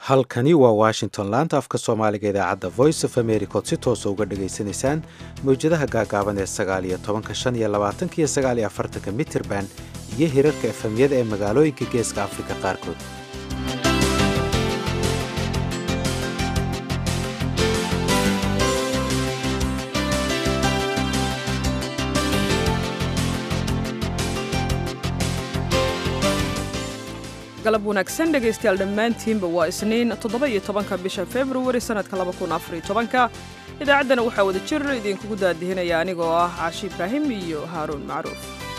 halkani waa washington laanta afka soomaaliga idaacadda voice of america ood si toosa uga dhagaysanaysaan mawjadaha gaagaaban ee sagaal iyo tobanka shan iyo labaatanka iyo sagaal iyo afartanka mitirban iyo hirarka efemyada ee magaalooyinka geeska afrika qaarkood galab wanaagsan dhegaystayaal dhammaantiinba waa isniin toddoba iyo tobanka bisha februari sannadka laba kun afar iyo tobanka idaacaddana waxaa wada jir idinkugu daadihinaya anigoo ah caashi ibraahim iyo haaruun macruuf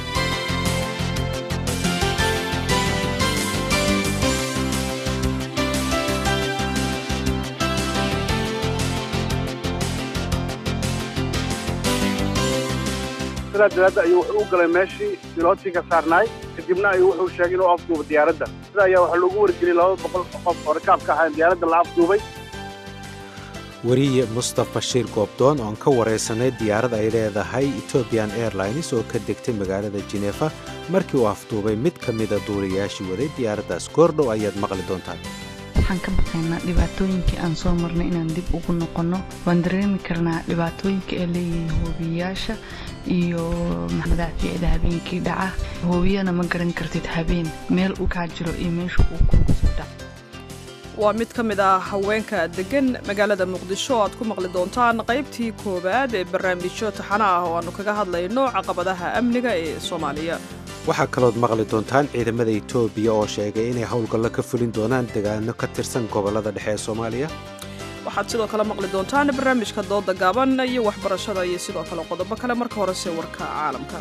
sidaa daraadda ayuu wuxuu u galay meeshii bilootinka saarnaay kadibna ayuu wuxuu sheegay inuu afduubo diyaaradda sida ayaa waxaa loogu wargeliyey laba boqol qof oo rakaabka ahaa in diyaaradda la afduubay weriye mustaf bashiir goobdoon oon ka waraysanay diyaarad ay leedahay ethoobian airlines oo ka degtay magaalada jinefa markii uu afduubay mid ka mida duuliyaashii waday diyaaraddaas goordhow ayaad maqli doontaan waxaan ka baqaynaa dhibaatooyinkii aan soo marnay inaan dib ugu noqonno waan dareemi karnaa dhibaatooyinka ay leeyihiin hoobiyayaasha iyo madaafiicda habeenkii dhaca hoobiyana ma garan kartid habeen meel u kaa jiro iyo meesha uu kugu soo dhac waa mid ka mid ah haweenka deggan magaalada muqdisho aad ku maqli doontaan qaybtii koowaad ee barnaamijyo taxana ah oo aannu kaga hadlayno caqabadaha amniga ee soomaaliya waxaa kalood maqli doontaan ciidamada etoobiya oo sheegay inay howlgallo ka fulin doonaan degaano ka tirsan gobollada dhexe ee soomaaliya waxaad sidoo kale maqli doontaan barnaamijka dooda gaaban iyo waxbarashada iyo sidoo kale qodobo kale marka horese warka caalamka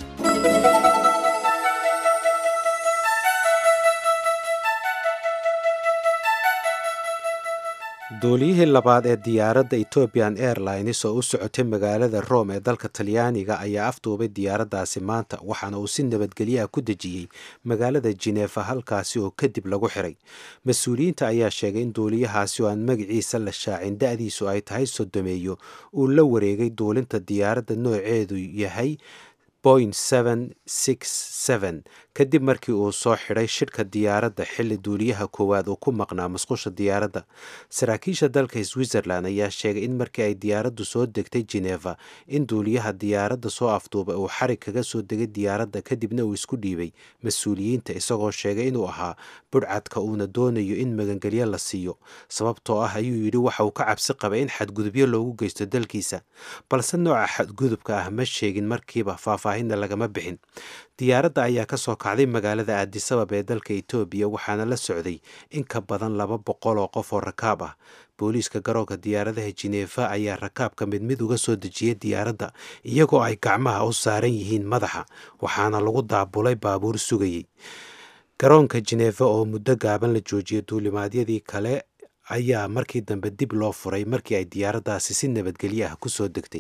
duuliyihii labaad ee diyaaradda ethoobian airlines oo u socotay magaalada rome ee dalka talyaaniga ayaa afduubay diyaaraddaasi maanta waxaana uu si nabadgelyaha ku dejiyey magaalada jinefa halkaasi oo kadib lagu xiray mas-uuliyiinta ayaa sheegay in duuliyahaasi oo aan magaciisa la shaacin da-diisu ay tahay sodomeeyo uu la wareegay duulinta diyaaradda nooceedu yahay boing kadib markii uu soo xidhay shidhka diyaaradda xilli duuliyaha koowaad uu ku maqnaa masqusha diyaaradda saraakiisha dalka switzerland ayaa sheegay in markii ay diyaaraddu soo degtay geneva in duuliyaha diyaaradda soo afduubay uu xarig kaga soo degay diyaaradda kadibna uu isku dhiibay mas-uuliyiinta isagoo sheegay inuu ahaa budhcadka uuna doonayo in magangelyo la siiyo sababtoo ah ayuu yidhi waxa uu ka cabsi qabay in xadgudubyo loogu geysto dalkiisa balse nooca xadgudubka ah ma sheegin markiiba faahfaahinna lagama bixin diyaaradda ayaa ka soo kacday magaalada aadisabab ee dalka etoobiya waxaana la socday in ka badan laba boqol oo qof oo rakaab ah booliiska garoonka diyaaradaha jinefa ayaa rakaabka mid mid uga soo dejiyay diyaaradda iyagoo ay gacmaha u saaran yihiin madaxa waxaana lagu daabulay baabuur sugayey garoonka jinefa oo muddo gaaban la joojiyay duulimaadyadii kale ayaa markii dambe dib loo furay markii ay diyaaraddaasi si nabadgelyo ah kusoo degtay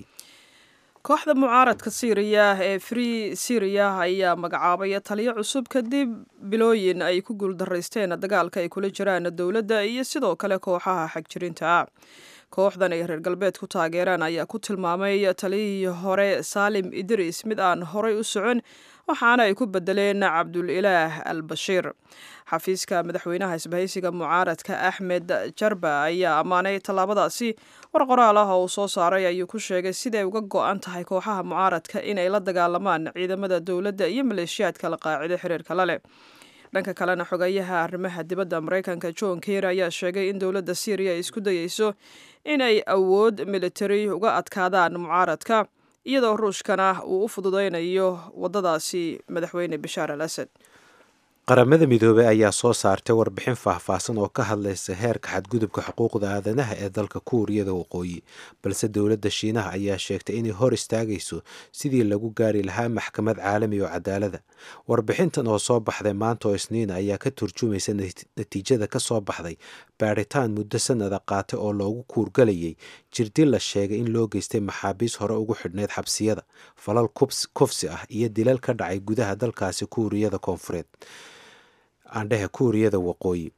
kooxda mucaaradka siiriya ee free syriya ayaa magacaabay taliyo cusub kadib bilooyin ay ku guuldaraysteen dagaalka ay kula jiraan dowladda iyo sidoo kale kooxaha xagjirinta ah kooxdan ay reer galbeed ku taageeraan ayaa ku tilmaamay taliyihii hore saalim idriis mid aan horay u socon waxaana ay ku bedeleen cabdulilaah al bashiir xafiiska madaxweynaha isbahaysiga mucaaradka axmed jarba ayaa ammaanay tallaabadaasi war qoraal ah oo uu soo saaray ayuu ku sheegay siday uga go-an tahay kooxaha mucaaradka inay la dagaalamaan ciidamada dowladda iyo maleeshiyaadka la qaacido xiriirka la leh dhanka kalena xogayaha arrimaha dibadda maraykanka john keir ayaa sheegay in dowladda syriya ay isku dayeyso inay awood militari uga adkaadaan mucaaradka iyadoo ruushkana uu u fududaynayo waddadaasi madaxweyne bashaar al asad qaramada midoobey ayaa soo saartay warbixin faahfaahsan oo ka hadlaysa heerka xadgudubka xuquuqda aadanaha ee dalka kuuriyada waqooyi balse dowladda shiinaha ayaa sheegtay inay hor istaagayso sidii lagu gaari lahaa maxkamad caalami oo cadaalada warbixintan oo soo baxday maanta oo isniina ayaa ka turjumaysa natiijada ka soo baxday baadhitaan muddo sanada qaatay oo loogu kuurgalayay jirdil la sheegay in loo geystay maxaabiis hore ugu xidhnayd xabsiyada falal kufsi ah iyo dilal ka dhacay gudaha dalkaasi kuuriyada koonfureed aandhehe kuuriyada waqooyi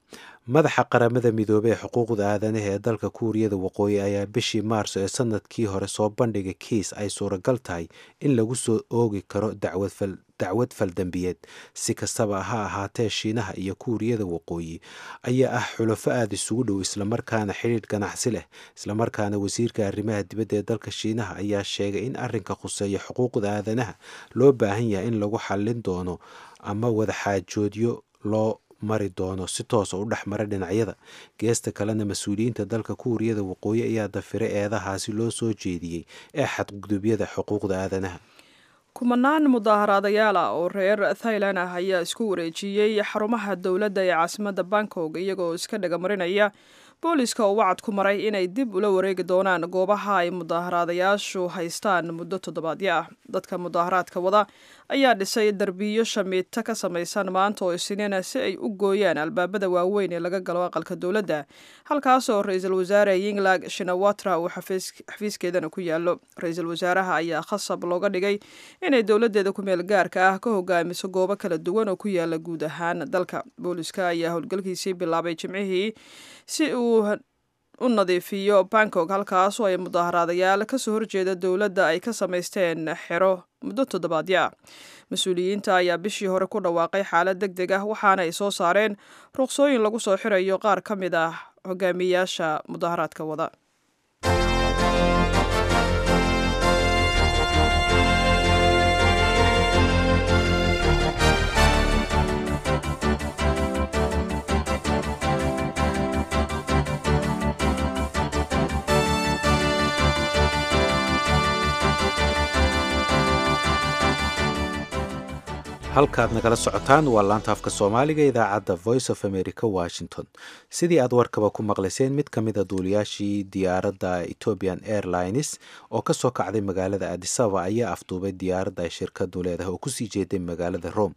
madaxa qaramada midoobey ee xuquuqda aadanaha ee dalka kuuriyada waqooyi ayaa bishii maarso ee sanadkii hore soo bandhigay kiis ay suuragal tahay in lagu soo oogi karo dacwad faldambiyeed si kastaba ha ahaatee shiinaha iyo kuuriyada waqooyi ayaa ah xulafo aada isugu dhow islamarkaana xidhiidh ganacsi leh islamarkaana wasiirka arrimaha dibadda ee dalka shiinaha ayaa sheegay in arrinka khuseeya xuquuqda aadanaha loo baahan yahay in lagu xallin doono ama wadaxaajoodyo loo mari doono si toosa u dhex mara dhinacyada geesta kalena mas-uuliyiinta dalka kuuriyada waqooyi ayaa dafiray eedahaasi loo soo jeediyey ee xadgudubyada xuquuqda aadanaha kumanaan mudaaharaadayaal ah oo reer thailand ah ayaa isku wareejiyey xarumaha dowladda ee caasimadda bangkok iyagoo iska dhegamarinaya booliska oo wacad ku maray inay dib ula wareegi doonaan goobaha ay mudaaharaadayaashu haystaan muddo toddobaadyo ah dadka mudaaharaadka wada ayaa dhisay derbiyo shamiito ka samaysan maanta oo isniina si ay u gooyaan albaabada waaweyn ee laga galo aqalka dowladda halkaasoo ra-iisul wasaare yinglag shinawatra uu xafiiskeedana ku yaallo ra-iisul wasaaraha ayaa khasab looga dhigay inay dowladeeda kumeel gaarka ah ka hogaamiso goobo kala duwan oo ku yaala guud ahaan dalka booliska ayaa howlgalkiisii bilaabay jimcihii si uu u nadiifiyo bangkok halkaasoo ay mudaaharaadayaal kasoo horjeeda dowladda ay ka samaysteen xero muddo toddobaadyo ah mas-uuliyiinta ayaa bishii hore ku dhawaaqay xaalad deg deg ah waxaana ay soo saareen ruqsooyin lagu soo xirayo qaar ka mid ah hogaamiyaasha mudaaharaadka wada halkaad nagala socotaan waa laanta afka soomaaliga idaacadda voice of america washington sidii aad warkaba ku maqlayseen mid ka mid a duuliyaashii diyaaradda ethiopian airlines oo kasoo kacday magaalada adisaba ayaa afduubay diyaaradda ay shirkadu leedahay oo kusii jeeday magaalada rome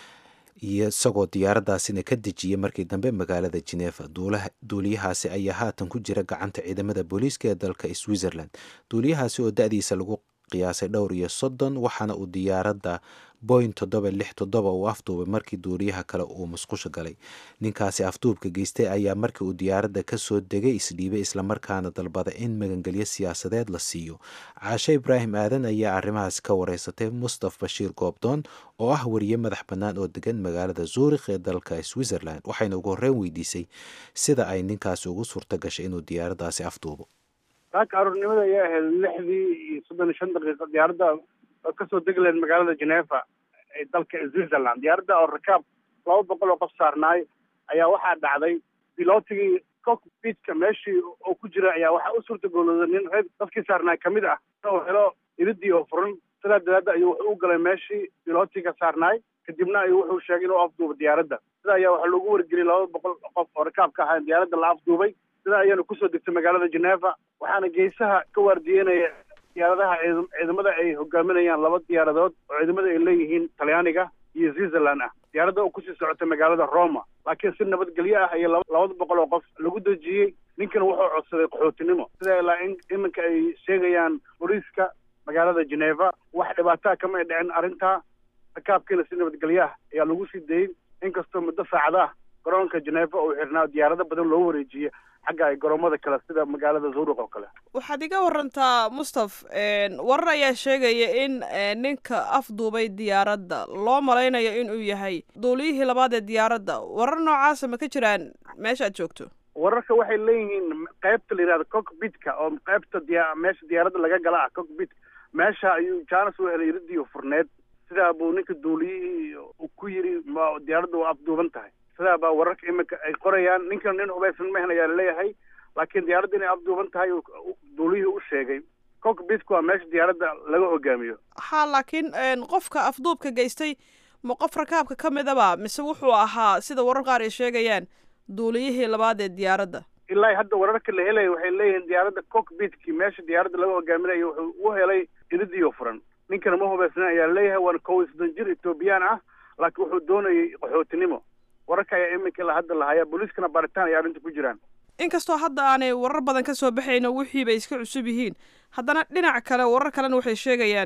iyo isagoo diyaaraddaasina ka dejiyey markii dambe magaalada geneeva duuliyahaasi ayaa haatan ku jira gacanta ciidamada booliiska ee dalka switzerland duuliyahaasi oo da-diisa lagu qiyaasay dhowr iyo soddon waxaana uu diyaaradda boing toddoba lix toddoba uu afduubay markii duuliyaha kale uu musqusha galay ninkaasi afduubka geystay ayaa markii uu diyaaradda kasoo degay isdhiibay islamarkaana dalbada in magangelyo siyaasadeed la siiyo caashe ibraahim aadan ayaa arrimahaas ka wareysatay mustaf bashiir goobdoon oo ah wariye madax bannaan oo degan magaalada zuurikh ee dalka switzerland waxayna ugu horreyn weydiisay sida ay ninkaasi ugu suurto gashay inuu diyaaraddaasi afduubo saaka aroornimada ayaa ahayd lixdii iyo soddon iyo shan daqiiqo diyaaradda oo kasoo degi lahayd magaalada geneeva ee dalka switzerland diyaaradda oo rakaab laba boqol oo qof saarnaay ayaa waxaa dhacday bilootigii cockpitka meeshii oo ku jira ayaa waxaa u suurtagoolooday nin reer dadkii saarnaay kamid ah oo helo iridii oo furan sidaa daraadda ayuu wuxuu u galay meeshii bilootiga saarnaay kadibna ayuu wuxuu sheegay inuu afduubo diyaaradda sida ayaa waxaa loogu wargeliyay laba boqol qof oo rakaab ka ahaa diyaaradda la afduubay sida ayaana kusoo degtay magaalada geneeva waxaana geesaha ka waardiyenaya diyaaradaha ciidamada ay hogaaminayaan laba diyaaradood oo ciidamada ay leeyihiin talyaaniga iyo switzerland ah diyaaradda oo kusii socotay magaalada roma laakiin si nabadgelyo ah iyo labada boqol oo qof lagu dejiyey ninkana wuxuu codsaday qaxootinimo sida ilaa in iminka ay sheegayaan booliiska magaalada geneeva wax dhibaataa kama ay dhicin arrintaa rakaabkiina si nabadgelyo ah ayaa lagu sii dayey inkastoo muddo saacada ah garoonka geneeva uu xirnaa diyaarado badan loo wareejiyey xagga ay garoomada kale sida magaalada zuruq oo kale waxaad iga warantaa mustaf warar ayaa sheegaya in ninka afduubay diyaaradda loo malaynayo inuu yahay duuliyihii labaad ee diyaaradda warar noocaasa ma ka jiraan meesha aad joogto wararka waxay leeyihiin qaybta la yihahdo cockpitka oo qaybta diya meesha diyaaradda laga gala ah cockpit meesha ayuu jaanis u helay iridii furneed sidaa buu ninka duuliyihii uu ku yiri ma diyaaradda waa afduuban tahay sidaa baa wararka iminka ay qorayaan ninkan nin hubaysan mahan ayaa laleeyahay laakiin diyaaradda inay afduuban tahay duulihii u sheegay cockpitku waa meesha diyaaradda laga hogaamiyo ha laakiin qofka afduubka geystay ma qof rakaabka ka midaba mise wuxuu ahaa sida warar qaar ay sheegayaan duuliyihii labaad ee diyaaradda ilaa hadda wararka la helaya waxay leeyihiin diyaaradda cockpitkii meesha diyaaradda laga hogaaminayo wuxuu u helay iridiyo furan ninkana ma hubaysna ayaa laleeyahay waana kow iyo soddon jir ethoobiyan ah laakiin wuxuu doonayay qaxootinimo wararka ayaa iminka ilaa hadda lahaya booliiskana baaritaan ay arrinta ku jiraan inkastoo hadda aanay warar badan ka soo baxayno wixii bay iska cusub yihiin haddana dhinac kale warar kalena waxay sheegayaan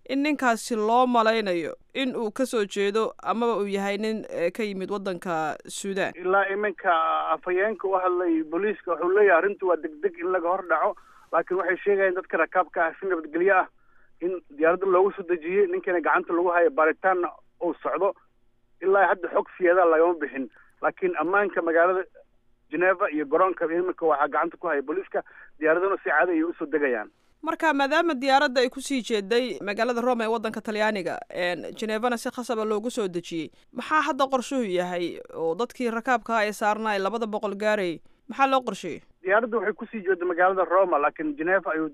in ninkaasi loo malaynayo in uu kasoo jeedo amaba uu yahay nin ka yimid waddanka suudaan ilaa iminka afhayeenka u hadlay booliiska wuxuu leeyahay arrintu waa deg deg in laga hor dhaco laakiin waxay sheegayaan dadka rakaabka ah si nabadgelyo ah in diyaaradda loogu soo dejiyey ninkiina gacanta lagu hayo baaritaanna uu socdo ilaa hadda xog siyaada lagama bixin laakiin ammaanka magaalada geneva iyo garoonka iminka waxaa gacanta ku haya booliiska diyaaraduna si caadi ayay usoo degayaan marka maadaama diyaaradda ay kusii jeeday magaalada rome ee waddanka talyaaniga genevana si khasaba loogu soo dejiyey maxaa hadda qorshuhu yahay oo dadkii rakaabka ah ee saarnaa labada boqol gaarayay maxaa loo qorsheeyey diyaaradda waxay kusii jeeda magaalada roma laakiin geneva ayuu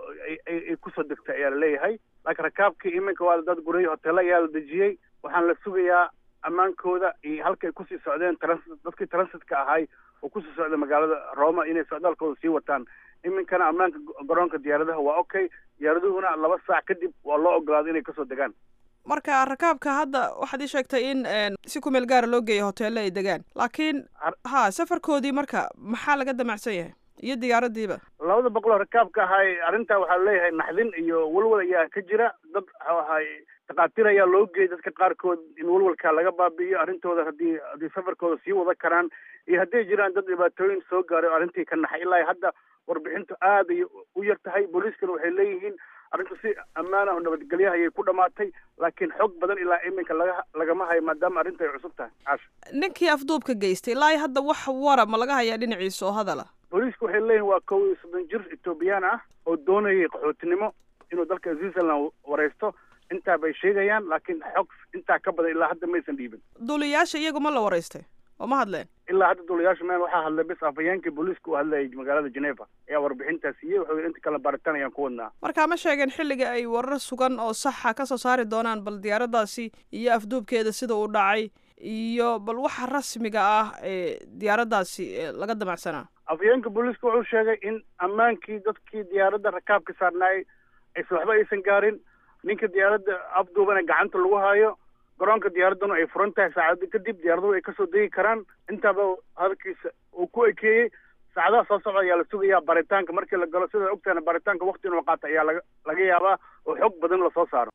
ay kusoo degtay ayaa laleeyahay laakiin rakaabkii iminka waa dad guray hoteelo ayaa la dejiyey waxaan la sugayaa ammaankooda iyo halka ay kusii socdeen transit dadkii transitka ahay oo kusii socda magaalada roma inay socdaalkooda sii wataan iminkana ammaanka garoonka diyaaradaha waa okay diyaaraduhuna laba saac kadib waa loo ogolaaday inay kasoo degaan marka rakaabka hadda waxaad ii sheegtay in si ku meel gaara loo geeya hoteelle ay degaan laakiin ha safarkoodii marka maxaa laga damacsan yahay iyo diyaaraddiiba labada boqoloo rakaabka ahay arrintaa waxaa leeyahay naxdin iyo walwal ayaa ka jira dad waxahay takhaatiir ayaa loo geeyay dadka qaarkood in walwalkaa laga baabi'iyo arrintooda haddii haddii safarkooda sii wada karaan iyo hadday jiraan dad dhibaatooyin soo gaaray oo arrintii ka naxay ilaa hadda warbixintu aad ay u yar tahay booliiskana waxay leeyihiin arrintu si ammaan ah oo nabadgelyaha ayay ku dhamaatay laakiin xog badan ilaa iminka laga lagama hayo maadaama arrinta ay cusub tahay caasha ninkii afduubka geystay ilaa hadda wax wara ma laga hayaa dhinaciisa oo hadala booliisku waxay leeyihin waa kow iyo soddon jir etoobiyaan ah oo doonayay qaxootinimo inuu dalka switzerland wareysto intaa bay sheegayaan laakiin xog intaa ka badan ilaa hadda maysan dhiibin duuliyaasha iyagu ma la wareystay oo ma hadleen ilaa hadda duulayaasha meel waxaa hadlay bis afhayeenkii booliiska u hadlayay magaalada geneva ayaa warbixintaa siiyey wuxuu yidhi inta kale baaritaan ayaan ku wadnaa markaa ma sheegeen xilliga ay warar sugan oo saxa ka soo saari doonaan bal diyaaraddaasi iyo afduubkeeda sida uu dhacay iyo bal waxa rasmiga ah ee diyaaraddaasi laga damacsanaa afhayeenka booliiska wuxuu sheegay in ammaankii dadkii diyaaradda rakaabka saarnaayay aysa waxba aysan gaarin ninka diyaaradda afduubana gacanta lagu hayo garoonka diyaaradduna ay furan tahay saacada kadib diyaaraduhu ay kasoo degi karaan intaaba hadalkiisa uu ku ekeeyey saacadaha soo socda ayaa la sugayaa baaritaanka markii la galo sidaad ogtahana baaritaanka wakti inuu qaata ayaa laga laga yaabaa oo xog badan lasoo saaro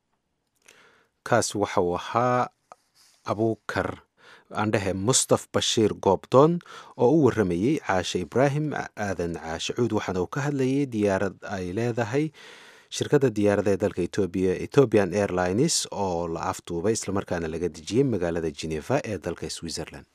kaasi waxa uu ahaa abuukar aandhehe mustaf bashiir goobdoon oo u warramayey caashe ibraahim aadan caashe cuud waxaana uu ka hadlayay diyaarad ay leedahay shirkadda diyaarada ee dalka etoobiya ethiopian airlines oo la afduubay islamarkaana laga dejiyey magaalada geneva ee dalka switzerland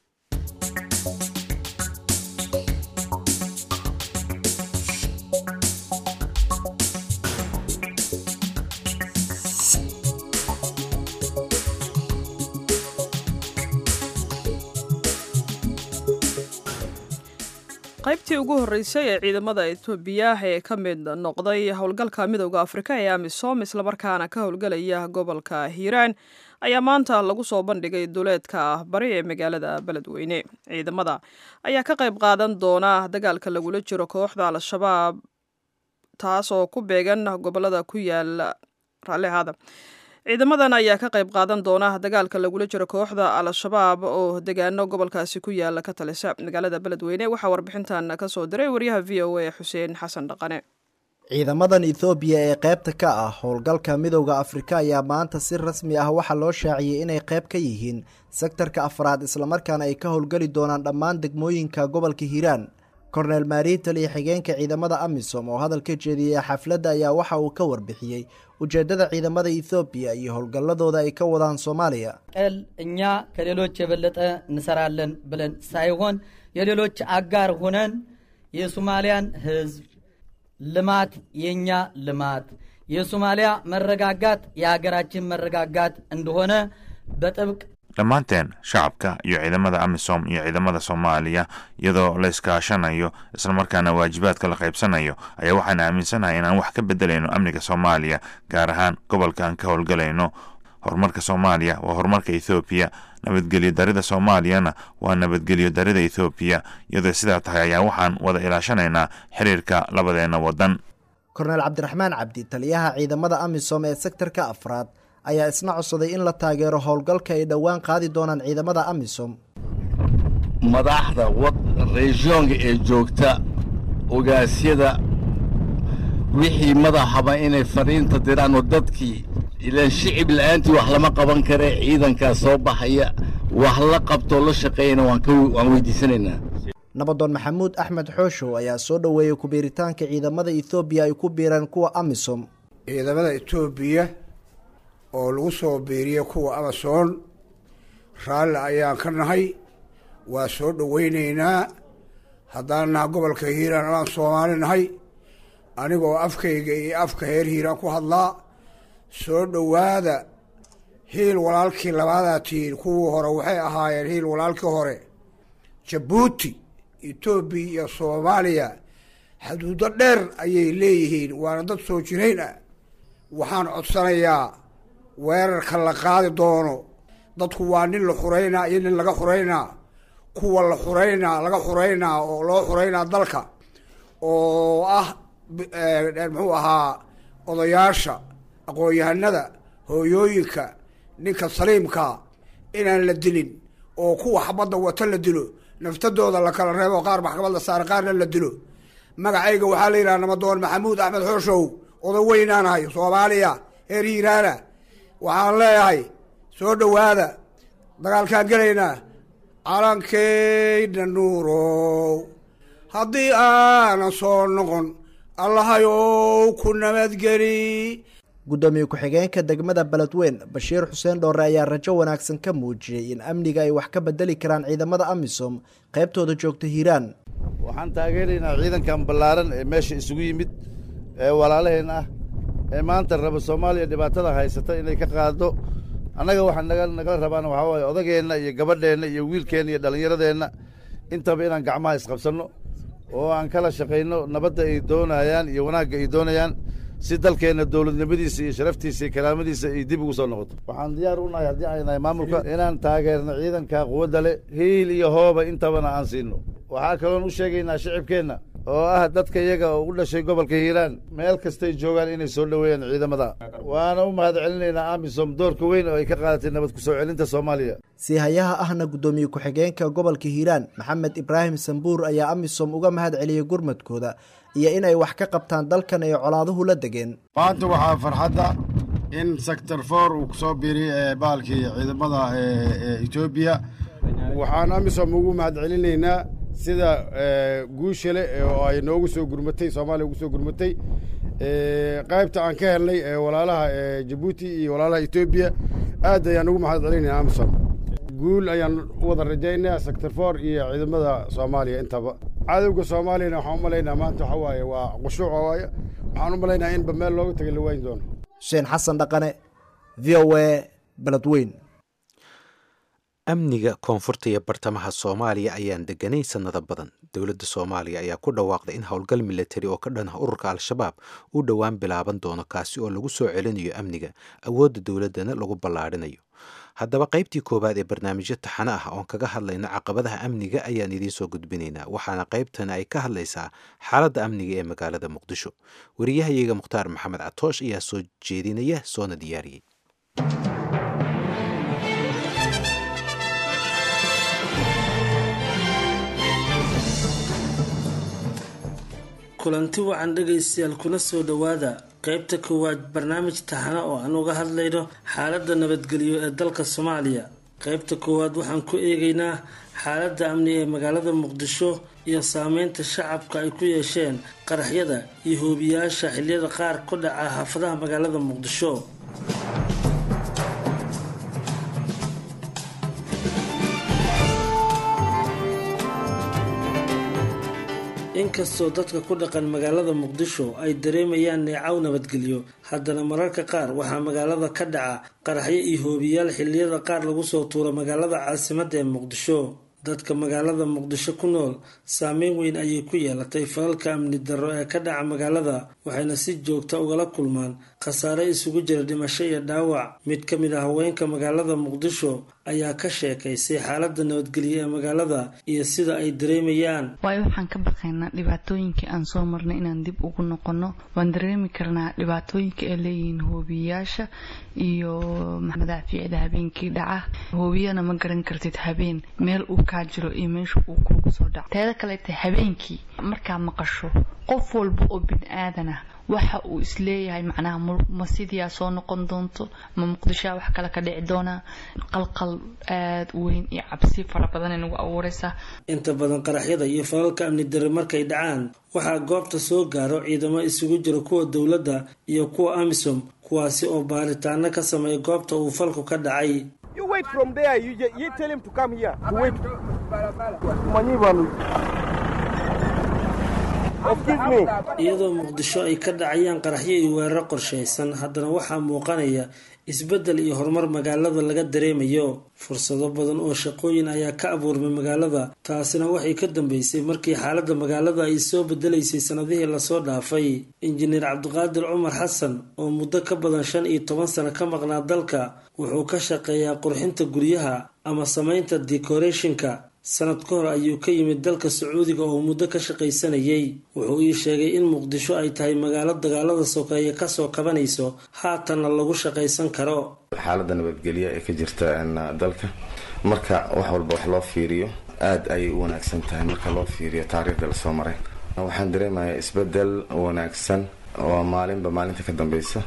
qaybtii ugu horreysay ee ciidamada etoobiya ee ka mid noqday howlgalka midowda afrika ee amisom islamarkaana ka howlgelaya gobolka hiiraan ayaa maanta lagu soo bandhigay duleedka ah bari ee magaalada beledweyne ciidamada ayaa ka qayb qaadan doona dagaalka lagula jiro kooxda al-shabaab taas oo ku beegan gobolada ku yaala raallihaada ciidamadan ayaa ka qayb qaadan doona dagaalka lagula jiro kooxda al-shabaab oo degaano gobolkaasi ku yaala ka talisa magaalada beledweyne waxaa warbixintan kasoo diray waryaha v o a xuseen xasan dhaqane ciidamadan ethoobiya ee qaybta ka ah howlgalka midowda afrika ayaa maanta si rasmi ah waxaa loo shaaciyey inay qayb ka yihiin sektarka afraad islamarkaana ay ka howlgeli doonaan dhammaan degmooyinka gobolka hiiraan korneel maariital iyo xigeenka ciidamada amisom oo hadal ka jeediyey xafladda ayaa waxa uu ka warbixiyey ujeeddada ciidamada ethoobiya iyo howlgalladooda ay ka wadaan soomaaliya ቀል እኛ ከሌሎች የበለጠ እንሰራለን ብለን ሳይሆን የሌሎች አጋር ሆነን የሶማሊያን ሕዝብ ልማት የእኛ ልማት የሶማሊያ መረጋጋት የሀገራችን መረጋጋት እንደሆነ በጥብቅ dhammaanteen shacabka iyo ciidamada amisom iyo ciidamada soomaaliya iyadoo la iskaashanayo islamarkaana waajibaadka la qaybsanayo ayaa waxaan aaminsanahay inaan wax ka bedelayno amniga soomaaliya gaar ahaan gobolka aan ka howlgalayno horumarka soomaaliya waa horumarka ethoobiya nabadgelyo darida soomaaliyana waa nabadgelyo darida ethoobiya iyadoo sidaa tahay ayaa waxaan wada ilaashanaynaa xiriirka labadeenna waddan korneel cabdiraxmaan cabdi taliyaha ciidamada amisom ee sektarka afraad ayaa isna codsaday in la taageero howlgalka ay dhowaan qaadi doonaan ciidamada amisom madaxda reesyoonka ee joogta ogaasyada wixii madaxaba inay fariinta diraan oo dadkii ilaan shicib la'aantii wax lama qaban kare ciidankaa soo baxaya wax la qabtoo la shaqeeyana waan ka waan weydiisanaynaa nabadoon maxamuud axmed xooshow ayaa soo dhoweeyey ku-biiritaanka ciidamada ethoobiya ay ku biireen kuwa amisom ciidamada etoobiya oo lagu soo biiriyey kuwa amason raalli ayaan ka nahay waa soo dhoweynaynaa haddaan naha gobolka hiiraan amaan soomaali nahay anigoo afkayga iyo afka heer hiiraan ku hadlaa soo dhowaada hiil walaalkii labaadaa tihiin kuwii hore waxay ahaayeen hiil walaalkii hore jabuuti etoobiya iyo soomaaliya xuduudo dheer ayay leeyihiin waana dad soo jirayn ah waxaan codsanayaa weerarka la qaadi doono dadku waa nin la xuraynaa iyo nin laga xuraynaa kuwa la xuraynaa laga xuraynaa oo loo xuraynaa dalka oo ah muxuu ahaa odayaasha aqoon-yahanada hooyooyinka ninka saliimka inaan la dilin oo kuwa xabadda wata la dilo naftadooda la kala reebo qaar maxkamad la saara qaarna la dilo magacayga waxaa la yidhaha namadoon maxamuud axmed xooshow oda weynaanahay soomaaliya heer hiiraana waxaan leeyahay soo dhowaada dagaalkaan gelaynaa calankeyna nuurow haddii aanan soo noqon allahayow ku nabadgeli guddoomiye ku-xigeenka degmada beledweyn bashiir xuseen dhoore ayaa rajo wanaagsan ka muujiyey in amniga ay wax ka bedeli karaan ciidamada amisom qaybtooda joogta hiiraan waxaan taageeraynaa ciidankan ballaaran ee meesha isugu yimid ee walaalaheen ah ee maanta raba soomaaliya dhibaatada haysata inay ka qaado annaga waxa naga nagala rabaana waxaa waaye odageenna iyo gabadheenna iyo wiilkeenna iyo dhallinyaradeenna intaba inaan gacmaha isqabsanno oo aan kala shaqayno nabadda ay doonayaan iyo wanaagga ay doonayaan si dalkeenna dowladnimadiisa iyo sharaftiisa iyo karaamadiisa ay dib ugu soo noqoto waxaan diyaar u nahay haddii ay nahay maamulka inaan taageerno ciidanka quwadda leh hiil iyo hooba intabana aan siinno waxaa kaloon u sheegaynaa shicibkeenna oo ah dadka iyaga oo u dhashay gobolka hiiraan meel kastay joogaan inay soo dhoweeyaan ciidamada waana u mahad celinaynaa amisom doorka weyn oo ay ka qaadatay nabad ku soo celinta soomaaliya siihayaha ahna guddoomiye ku-xigeenka gobolka hiiraan maxamed ibraahim sambuur ayaa amisom uga mahad celiyey gurmadkooda iyo inay wax ka qabtaan dalkan ay colaaduhu la degeen maanta waxaa farxadda in sector for uu kusoo biiriyey baalkii ciidamada etoobiya waxaan amisom ugu mahad celinaynaa sida guusha leh oo ay noogu soo gurmatay soomaaliya ugu soo gurmatay qaybta aan ka helnay walaalaha jabuuti iyo walaalaha etoobiya aad ayaan ugu mahad celinayna amisom guul ayaan u wada rajaynaya sector for iyo ciidamada soomaaliya intaba cadowga soomaaliyana waxaan u malaynaa maanta waxa waaye waa qushuuca waaye waxaan u malaynaa inba meel looga tagay la waayin doono xuseen xasan dhaqane v o a beledweyn amniga koonfurta iyo bartamaha soomaaliya ayaan deganayn sannado badan dowladda soomaaliya ayaa ku dhawaaqday in howlgal milatari oo ka dhan ah ururka al-shabaab uu dhowaan bilaaban doono kaasi oo lagu soo celinayo amniga awoodda dowladdana lagu ballaadhinayo haddaba qaybtii koowaad ee barnaamijyo taxano ah oon kaga hadlayno caqabadaha amniga ayaan idiin soo gudbinaynaa waxaana qaybtani ay ka hadlaysaa xaaladda amniga ee magaalada muqdisho wariyahayaga mukhtaar maxamed catoosh ayaa soo jeedinaya soona diyaariyey kulanti wacan dhegaystayaal kuna soo dhowaada qaybta koowaad barnaamij taxana oo aan uga hadlayno xaaladda nabadgelyo ee dalka soomaaliya qaybta koowaad waxaan ku eegaynaa xaaladda amni ee magaalada muqdisho iyo saameynta shacabka ay ku yeesheen qaraxyada iyo hoobiyaasha xiliyada qaar ku dhaca xaafadaha magaalada muqdisho inkastoo dadka ku dhaqan magaalada muqdisho ay dareemayaan neecaw nabadgelyo haddana mararka qaar waxaa magaalada ka dhaca qaraxyo iyo hoobiyaal xilliyada qaar lagu soo tuuro magaalada caasimadda ee muqdisho dadka magaalada muqdisho ku nool saameyn weyn ayay ku yeelatay falalka amni darro ee ka dhaca magaalada waxayna si joogta ugala kulmaan khasaare isugu jira dhimasho iyo dhaawac mid ka mid ah haweenka magaalada muqdisho ayaa ka sheekaysay xaaladda nabadgelyo ee magaalada iyo sida ay dareemayaan waayo waxaan ka baqaynaa dhibaatooyinkii aan soo marnay inaan dib ugu noqono waan dareemi karnaa dhibaatooyinka ay leeyihiin hoobiyayaasha iyo madaafiicda habeenkii dhaca hoobiyana ma garan kartid habeen meel uu kaa jiro iyo meesha uu kuugu soo dhaco teeda kaleete habeenkii markaa maqasho qof walba oo bini aadan ah waxa uu isleeyahay macnaha ma sidiyaa soo noqon doonto ma muqdishoa wax kale ka dhici doonaa qalqal aada u weyn iyo cabsi fara badan ay nagu abuureysaa inta badan qaraxyada iyo falalka amni darre markay dhacaan waxaa goobta soo gaaro ciidamo isugu jira kuwa dowladda iyo kuwa amisom kuwaasi oo baaritaano ka sameeya goobta uu falku ka dhacay iyadoo muqdisho ay ka dhacayaan qaraxyo iyo weeraro qorshaysan haddana waxaa muuqanaya isbeddel iyo horumar magaalada laga dareemayo fursado badan oo shaqooyin ayaa ka abuurmay magaalada taasina waxay ka dambeysay markii xaaladda magaalada ay soo bedelaysay sanadihii lasoo dhaafay injineer cabdiqaadir cumar xasan oo muddo ka badan shan iyo toban sano ka maqnaa dalka wuxuu ka shaqeeyaa qurxinta guryaha ama samaynta decorationka sanad ka hor ayuu ka yimid dalka sacuudiga oo muddo ka shaqaysanayay wuxuu ii sheegay in muqdisho ay tahay magaalo dagaalada sokeeye kasoo kabanayso haatanna lagu shaqaysan karo xaaladda nabadgelya ee ka jirta dalka marka wax walba wax loo fiiriyo aada ayay u wanaagsan tahay marka loo fiiriyo taariikhda lasoo maray waxaan dareemayaa isbedel wanaagsan oo maalinba maalinta ka dambeysa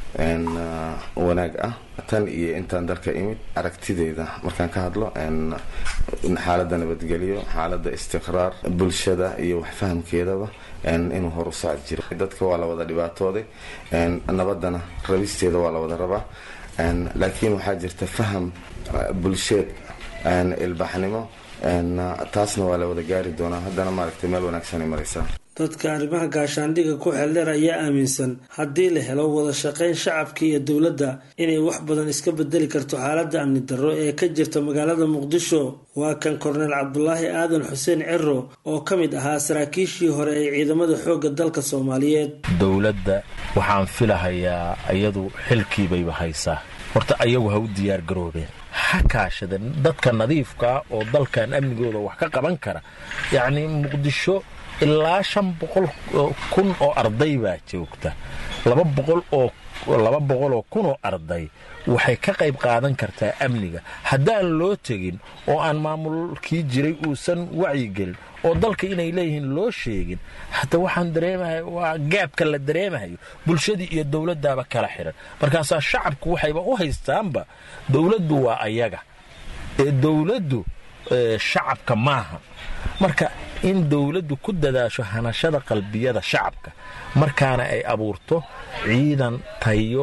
wanaag ah tan iyo intaan dalka imid aragtideeda markaan ka hadlo xaaladda nabadgelyo xaaladda istiqraar bulshada iyo waxfahamkeedaba inuu hor u saaci jiro dadka waa la wada dhibaatooday nabadana rabisteeda waa la wada rabaa laakiin waxaa jirta faham bulsheed ilbaxnimo taasna waa la wada gaari doonaa haddana maaragtay meel wanaagsanay maraysaa dadka arrimaha gaashaandhigga ku xeeldheer ayaa aaminsan haddii la helo wada shaqayn shacabka iyo dowladda inay wax badan iska bedeli karto xaaladda amni darro ee ka jirta magaalada muqdisho waa kan korneel cabdulaahi aadan xuseen cero oo ka mid ahaa saraakiishii hore ee ciidamada xoogga dalka soomaaliyeed dowladda waxaan filahayaa iyadu xilkiibayba haysaa horta ayagu ha u diyaar garoobeen ha kaashadeen dadka nadiifkaa oo dalkan amnigooda wax ka qaban kara yacnii muqdisho ilaa shan boqol kun oo arday baa joogta laba boqol oo laba boqoloo kunoo arday waxay ka qayb qaadan kartaa amniga haddaan loo tegin oo aan maamulkii jiray uusan wacyigelin oo dalka inay leeyihiin loo sheegin hadda waxaan dareemahay waa gaabka la dareemahayo bulshadii iyo dowladdaaba kala xiran markaasaa shacabku waxayba u haystaanba dowladdu waa ayaga ee dowladdu shacabka maaha marka in dowladdu ku dadaasho hanashada qalbiyada shacabka markaana ay abuurto ciidan tayo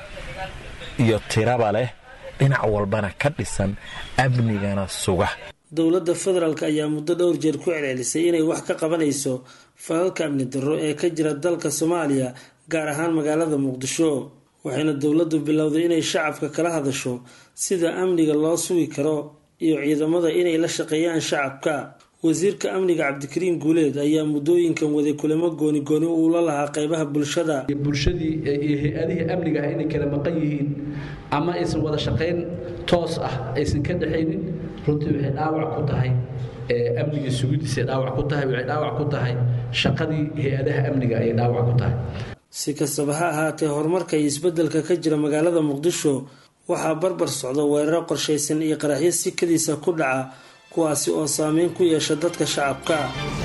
iyo tiraba leh dhinac walbana ka dhisan amnigana suga dowladda federaalk ayaa muddo dhowr jeer ku celcelisay inay wax ka qabanayso falalka amni darro ee ka jira dalka soomaaliya gaar ahaan magaalada muqdisho waxayna dowladdu bilowday inay shacabka kala hadasho sida amniga loo sugi karo iyo ciidamada inay la shaqeeyaan shacabka wasiirka amniga cabdikariim guuleed ayaa muddooyinkan waday kulamo gooni gooni uula lahaa qeybaha bulshada bulshadii iyo hay-adihii amniga ah inay kala maqan yihiin ama aysan wada shaqayn toos ah aysan ka dhexaynin runtii waxay dhaawac ku tahay amniga sugidiisay dhaawac ku tahay waxay dhaawac ku tahay shaqadii hay-adaha amniga ayay dhaawac ku tahay si kastaba ha ahaatee horumarka iyo isbeddelka ka jira magaalada muqdisho waxaa barbar socda weeraro qorshaysan iyo qaraxyo sikadiisa ku dhaca kuwaasi oo saameyn ku yeesha dadka shacabka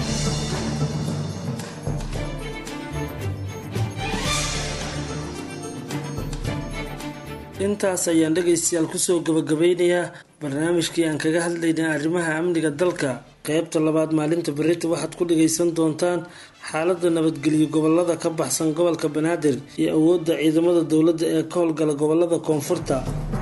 intaas ayaan dhegaystayaal kusoo gabagabeynayaa barnaamijkii aan kaga hadlaynay arrimaha amniga dalka qeybta labaad maalinta berita waxaad ku dhagaysan doontaan xaaladda nabadgelyo gobolada ka baxsan gobolka banaadir iyo awoodda ciidamada dowladda ee ka howlgala gobolada koonfurta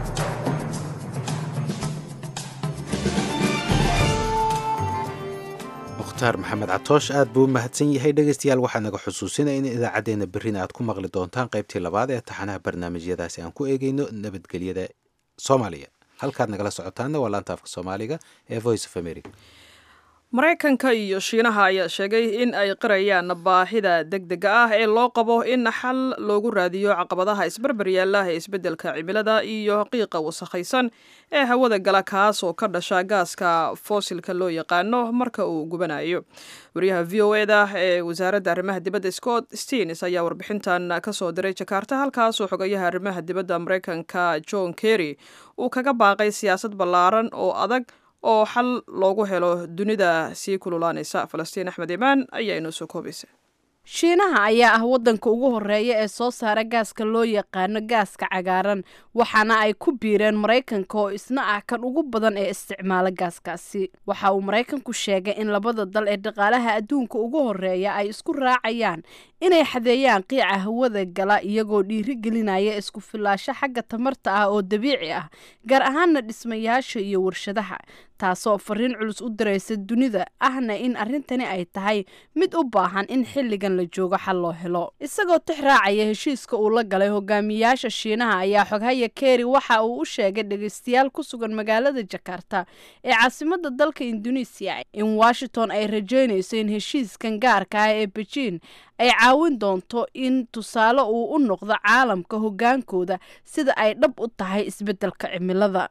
mukhtaar maxamed catoosh aad buu u mahadsan yahay dhegaystayaal waxaa naga xusuusinaya in idaacaddeenna berrina aad ku maqli doontaan qaybtii labaad ee taxanaha barnaamijyadaasi aan ku eegeyno nabadgelyada soomaaliya halkaad nagala socotaanna waa laanta afka soomaaliga ee voice of america maraykanka iyo shiinaha ayaa sheegay in ay qirayaan baahida degdega ah ee loo qabo in xal loogu raadiyo caqabadaha isbarbaryaalaha ee isbeddelka cimilada iyo qiiqa wasakhaysan ee hawada gala kaas oo ka dhasha gaaska foosilka loo yaqaano marka uu gubanayo wariyaha v o eda ee wasaaradda arrimaha dibadda scott steens ayaa warbixintan kasoo diray jakarta halkaasoo xogayaha arrimaha dibadda maraykanka john kerry uu kaga baaqay siyaasad ballaaran oo adag oo xal loogu helo dunida sii kululaanaysa falastiin axmed imaan ayaa inoo soo koobaysa shiinaha ayaa ah waddanka ugu horeeya ee soo saara gaaska loo yaqaano gaaska cagaaran waxaana ay ku biireen maraykanka oo isna ah kan ugu badan ee isticmaala gaaskaasi waxa uu maraykanku sheegay in labada dal ee dhaqaalaha adduunka ugu horeeya ay isku raacayaan inay xadeeyaan qiica hawada gala iyagoo dhiiri gelinaya isku filaasho xagga tamarta ah oo dabiici ah gaar ahaana dhismayaasha iyo warshadaha taasoo fariin culus u diraysa dunida ahna in arrintani ay tahay mid u baahan in xilligan la joogo xal loo helo isagoo tix raacaya heshiiska uu la galay hogaamiyaasha shiinaha ayaa xoghaya keri waxa uu u sheegay dhegeystayaal ku sugan magaalada jakarta ee caasimada dalka induneisiya in washington ay rajeynayso in heshiiskan gaarka ah ee bejiin ay caawin doonto in tusaale uu u noqdo caalamka hogaankooda sida ay dhab u tahay isbeddelka cimilada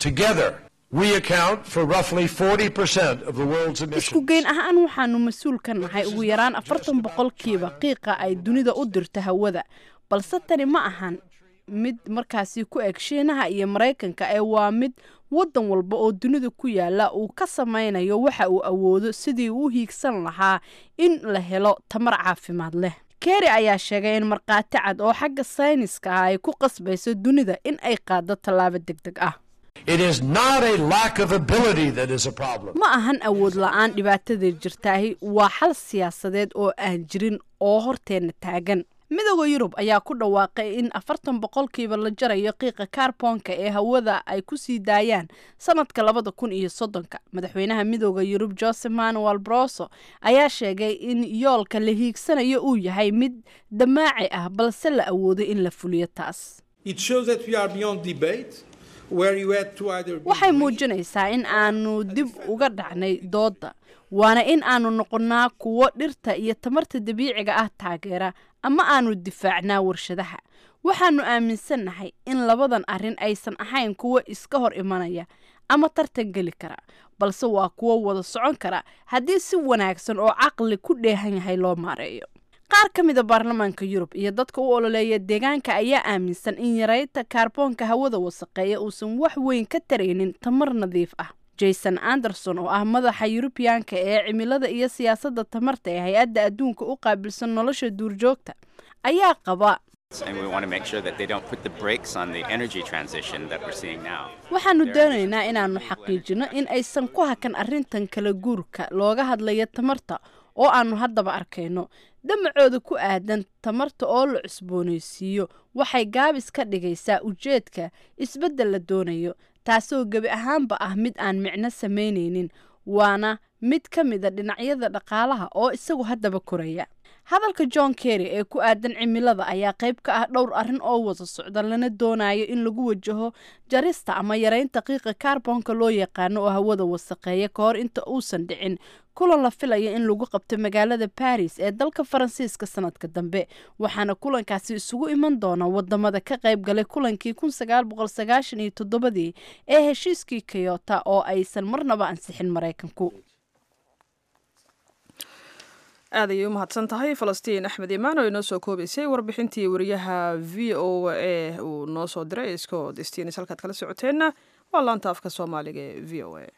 isku geyn ahaan waxaanu mas-uul ka nahay ugu yaraan afartan boqolkiiba qiiqa ay dunida u dirto hawada balse tani ma ahan mid markaasi ku eg shiinaha iyo maraykanka ee waa mid waddan walba oo dunida ku yaala uu ka samaynayo waxa uu awoodo sidii uu hiigsan lahaa in la helo tamar caafimaad leh keri ayaa sheegay in markhaati cad oo xagga sayniska ah ay ku qasbayso dunida in ay qaado tallaabo deg deg ah ma ahan awood la-aan dhibaatada jirtaahi waa xal siyaasadeed oo aan jirin oo horteenna taagan midooda yurub ayaa ku dhawaaqay in afartan boqolkiiba la jarayo qiiqa kaarboonka ee hawada ay ku sii daayaan sanadka labada kun iyo soddonka madaxweynaha midooda yurub jose manuel broso ayaa sheegay in yoolka la hiigsanayo uu yahay mid damaaci ah balse la awoodo in la fuliyo taas waxay muujinaysaa in aanu dib uga dhacnay doodda waana in aanu noqonnaa kuwo dhirta iyo tamarta dabiiciga ah taageera ama aanu difaacnaa warshadaha waxaanu aaminsannahay in labadan arrin aysan ahayn kuwo iska hor imanaya ama tartan geli kara balse waa kuwo wada socon kara haddii si wanaagsan oo caqli ku dheehan yahay loo maareeyo qaar ka mida baarlamaanka yurub iyo dadka u ololeeya deegaanka ayaa aaminsan in yaraynta kaarboonka hawada wasaqeeya uusan wax weyn ka taraynin tamar nadiif ah jason anderson oo ah madaxa yurubiyaanka ee cimilada iyo siyaasadda tamarta ee hay-adda adduunka u qaabilsan nolosha duurjoogta ayaa qaba waxaanu doonaynaa inaannu xaqiijino in aysan ku hakan arrintan kala guurka looga hadlayo tamarta oo aanu haddaba arkayno damacooda ku aadan tamarta oo la cusboonaysiiyo waxay gaabis ka dhigaysaa ujeedka isbeddel la doonayo taasoo gebi ahaanba ah mid aan micno samaynaynin waana mid ka mida dhinacyada dhaqaalaha oo isagu haddaba koraya hadalka john kerry ee ku aadan cimilada ayaa qayb ka ah dhowr arrin oo wada socda lana doonayo in lagu wajaho jarista ama yaraynta qiiqa kaarboonka loo yaqaano oo hawada wasaqeeya ka hor inta uusan dhicin kulan la filaya in lagu qabto magaalada baris ee dalka faransiiska sanadka dambe waxaana kulankaasi isugu iman doona wadamada ka qayb galay kulankii kun sagaal boqol sagaashan iyo toddobadii ee heshiiskii kayota oo aysan marnaba ansixin maraykanku aad ayay u mahadsan tahay falastiin axmed imaan oo inoo soo koobaysay warbixintii wariyaha v o a uu noo soo diray scott stens halkaad kala socoteenna waa laanta afka soomaaliga ee v o a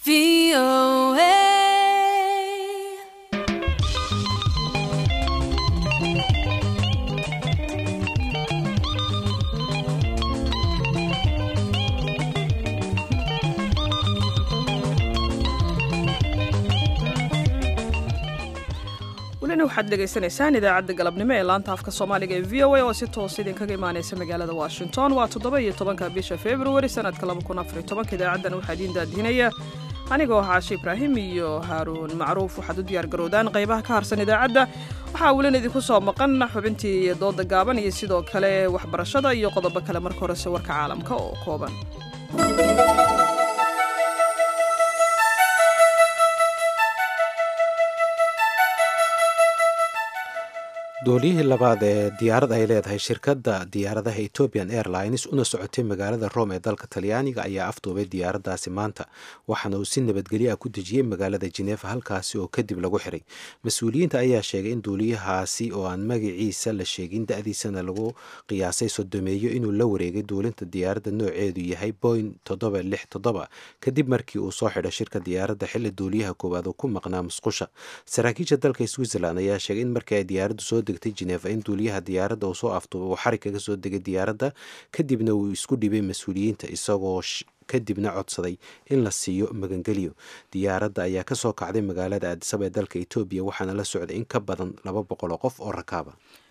welina waxaad dhegaysanaysaan idaacadda galabnimo ee laanta afka soomaaliga ee v o a oo si toos idinkaga imaanaysa magaalada washington waa toddoba iyo tobanka bisha februari sanadka laba kun afar iyo tobanka idaacaddan waxaa idiin daadihinaya anigoo xaashi ibraahim iyo haaruun macruuf waxaad u diyaar garowdaan qaybaha ka harsan idaacadda waxaa welina idinku soo maqan xubintii dooda gaaban iyo sidoo kale waxbarashada iyo qodobo kale marka horese warka caalamka oo kooban dooliyihii labaad ee diyaarad ay leedahay shirkadda diyaaradaha ethiopian airlines una socotay magaalada rome ee dalka talyaaniga ayaa afduubay diyaaraddaasi maanta waxaana uu si nabadgelyo ah ku dejiyey magaalada jineefa halkaasi oo kadib lagu xiray mas-uuliyiinta ayaa sheegay in duuliyahaasi oo aan magaciisa la sheegin da-diisana lagu qiyaasay sodomeeyo inuu la wareegay duulinta diyaaradda nooceedu yahay boing toddoba lix toddoba kadib markii uu soo xidhay shirka diyaaradda xilli duuliyaha koowaad uu ku maqnaa musqusha saraakiisha dalka switzerland ayaa sheegay in markii ay diyaaraddu soo degtay geneva in duuliyaha diyaaradda uu soo afduubay uu xarig kaga soo degay diyaaradda kadibna uu isku dhibay mas-uuliyiinta isagoo kadibna codsaday in la siiyo magangelyo diyaaradda ayaa kasoo kacday magaalada aadisaba ee dalka etoobiya waxaana la socday in ka badan laba boqol oo qof oo rakaaba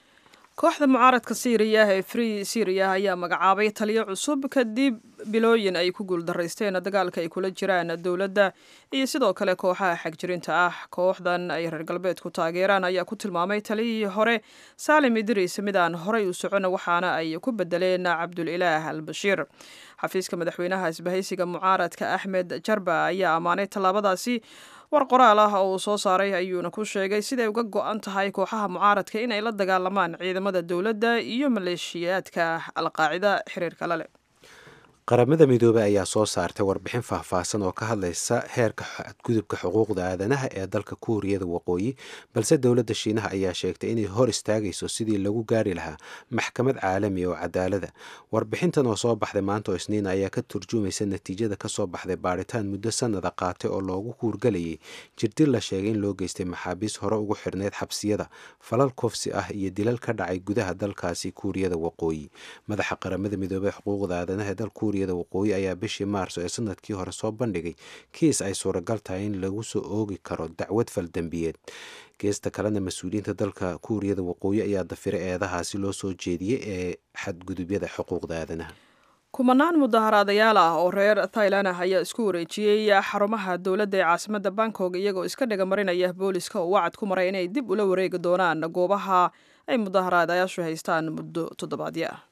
kooxda mucaaradka siiriya ee free syria ayaa magacaabay taliyo cusub kadib bilooyin ay ku guuldaraysteen dagaalka ay kula jiraan dowladda iyo sidoo kale kooxaha xagjirinta ah kooxdan ay reer galbeedku taageeraan ayaa ku tilmaamay taliyihii hore saalim idriis mid aan horey u socon waxaana ay ku bedeleen cabdulilaah al bashiir xafiiska madaxweynaha isbahaysiga mucaaradka axmed jarba ayaa ammaanay tallaabadaasi war qoraal ah oo uu soo saaray ayuuna ku sheegay siday uga go-an tahay kooxaha mucaaradka inay la dagaalamaan ciidamada dowladda iyo maleeshiyaadka alqaacida xiriirka la leh qaramada midoobey ayaa soo saartay warbixin faahfaahsan oo ka hadlaysa heerka xadgudubka xuquuqda aadanaha ee dalka kuuriyada waqooyi balse dowladda shiinaha ayaa sheegtay inay hor istaagayso sidii lagu gaari lahaa maxkamad caalami oo cadaalada warbixintan oo soo baxday maanta oo isniin ayaa ka turjumaysa natiijada kasoo baxday baaritaan muddo sanada qaatay oo loogu kuurgalayay jirdil la sheegay in loo geystay maxaabiis hore ugu xirneyd xabsiyada falal kofsi ah iyo dilal ka dhacay gudaha dalkaasi kuuriyada waqooyi madaxa qaramada midoobey xuquuqda aadanaha ee dalka waqooyi ayaa bishii maarso ee sanadkii hore soo bandhigay kiis ay suuragal tahay in lagu soo oogi karo dacwad faldambiyeed geesta kalena mas-uuliyiinta dalka kuuriyada waqooyi ayaa dafira eedahaasi loo soo jeediyey ee xadgudubyada xuquuqda aadanaha kumanaan mudaharaadayaal ah oo reer thailand ah ayaa isku wareejiyey xarumaha dowladda ee caasimada bangkok iyagoo iska dhiga marinaya booliska oo wacad ku maray inay dib ula wareegi doonaan goobaha ay mudaharaadayaashu haystaan muddo toddobaadyo ah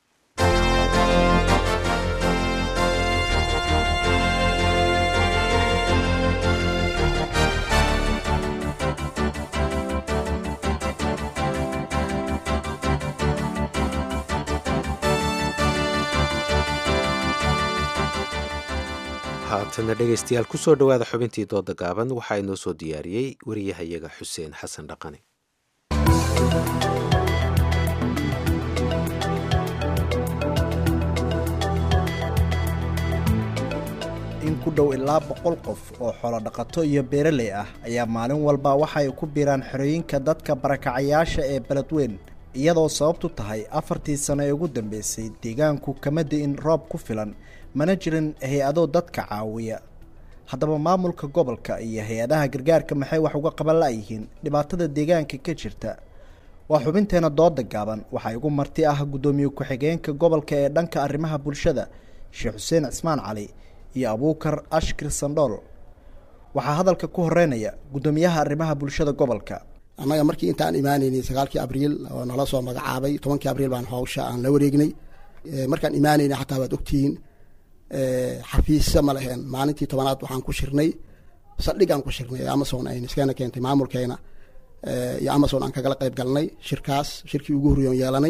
haatana dhegaystayaal kusoo dhowaada xubintii dooda gaaban waxaa inoo soo diyaariyey wariyahayaga xuseen xasan dhaqane in ku dhow ilaa boqol qof oo xoolodhaqato iyo beeraley ah ayaa maalin walba waxa ay ku biiraan xerooyinka dadka barakacayaasha ee beledweyn iyadoo sababtu tahay afartii sano ee ugu dambeysay deegaanku kama di'in roob ku filan mana jirin hay-ado dadka caawiya haddaba maamulka gobolka iyo hay-adaha gargaarka maxay wax uga qaban la'yihiin dhibaatada deegaanka ka jirta waa xubinteena dooda gaaban waxaa igu marti ah guddoomiye ku-xigeenka gobolka ee dhanka arrimaha bulshada sheekh xuseen cismaan cali iyo abuukar ashkir sandhool waxaa hadalka ku horeynaya guddoomiyaha arrimaha bulshada gobolka annaga markii intaan imaanaynay sagaalkii abriil oo nala soo magacaabay tobankii abriil baan hawsha aan la wareegnay markaan imaanaynay xataa waad ogtihiin xafiisa ma leheen maalintii tobanaad waxaan ku shirnay saldhigaan ku shirnay ee amazon ayna iskana keentay maamulkeena iyo amazon aan kagala qayb galnay shirkaas shirkii ugu horreeyon yeelanay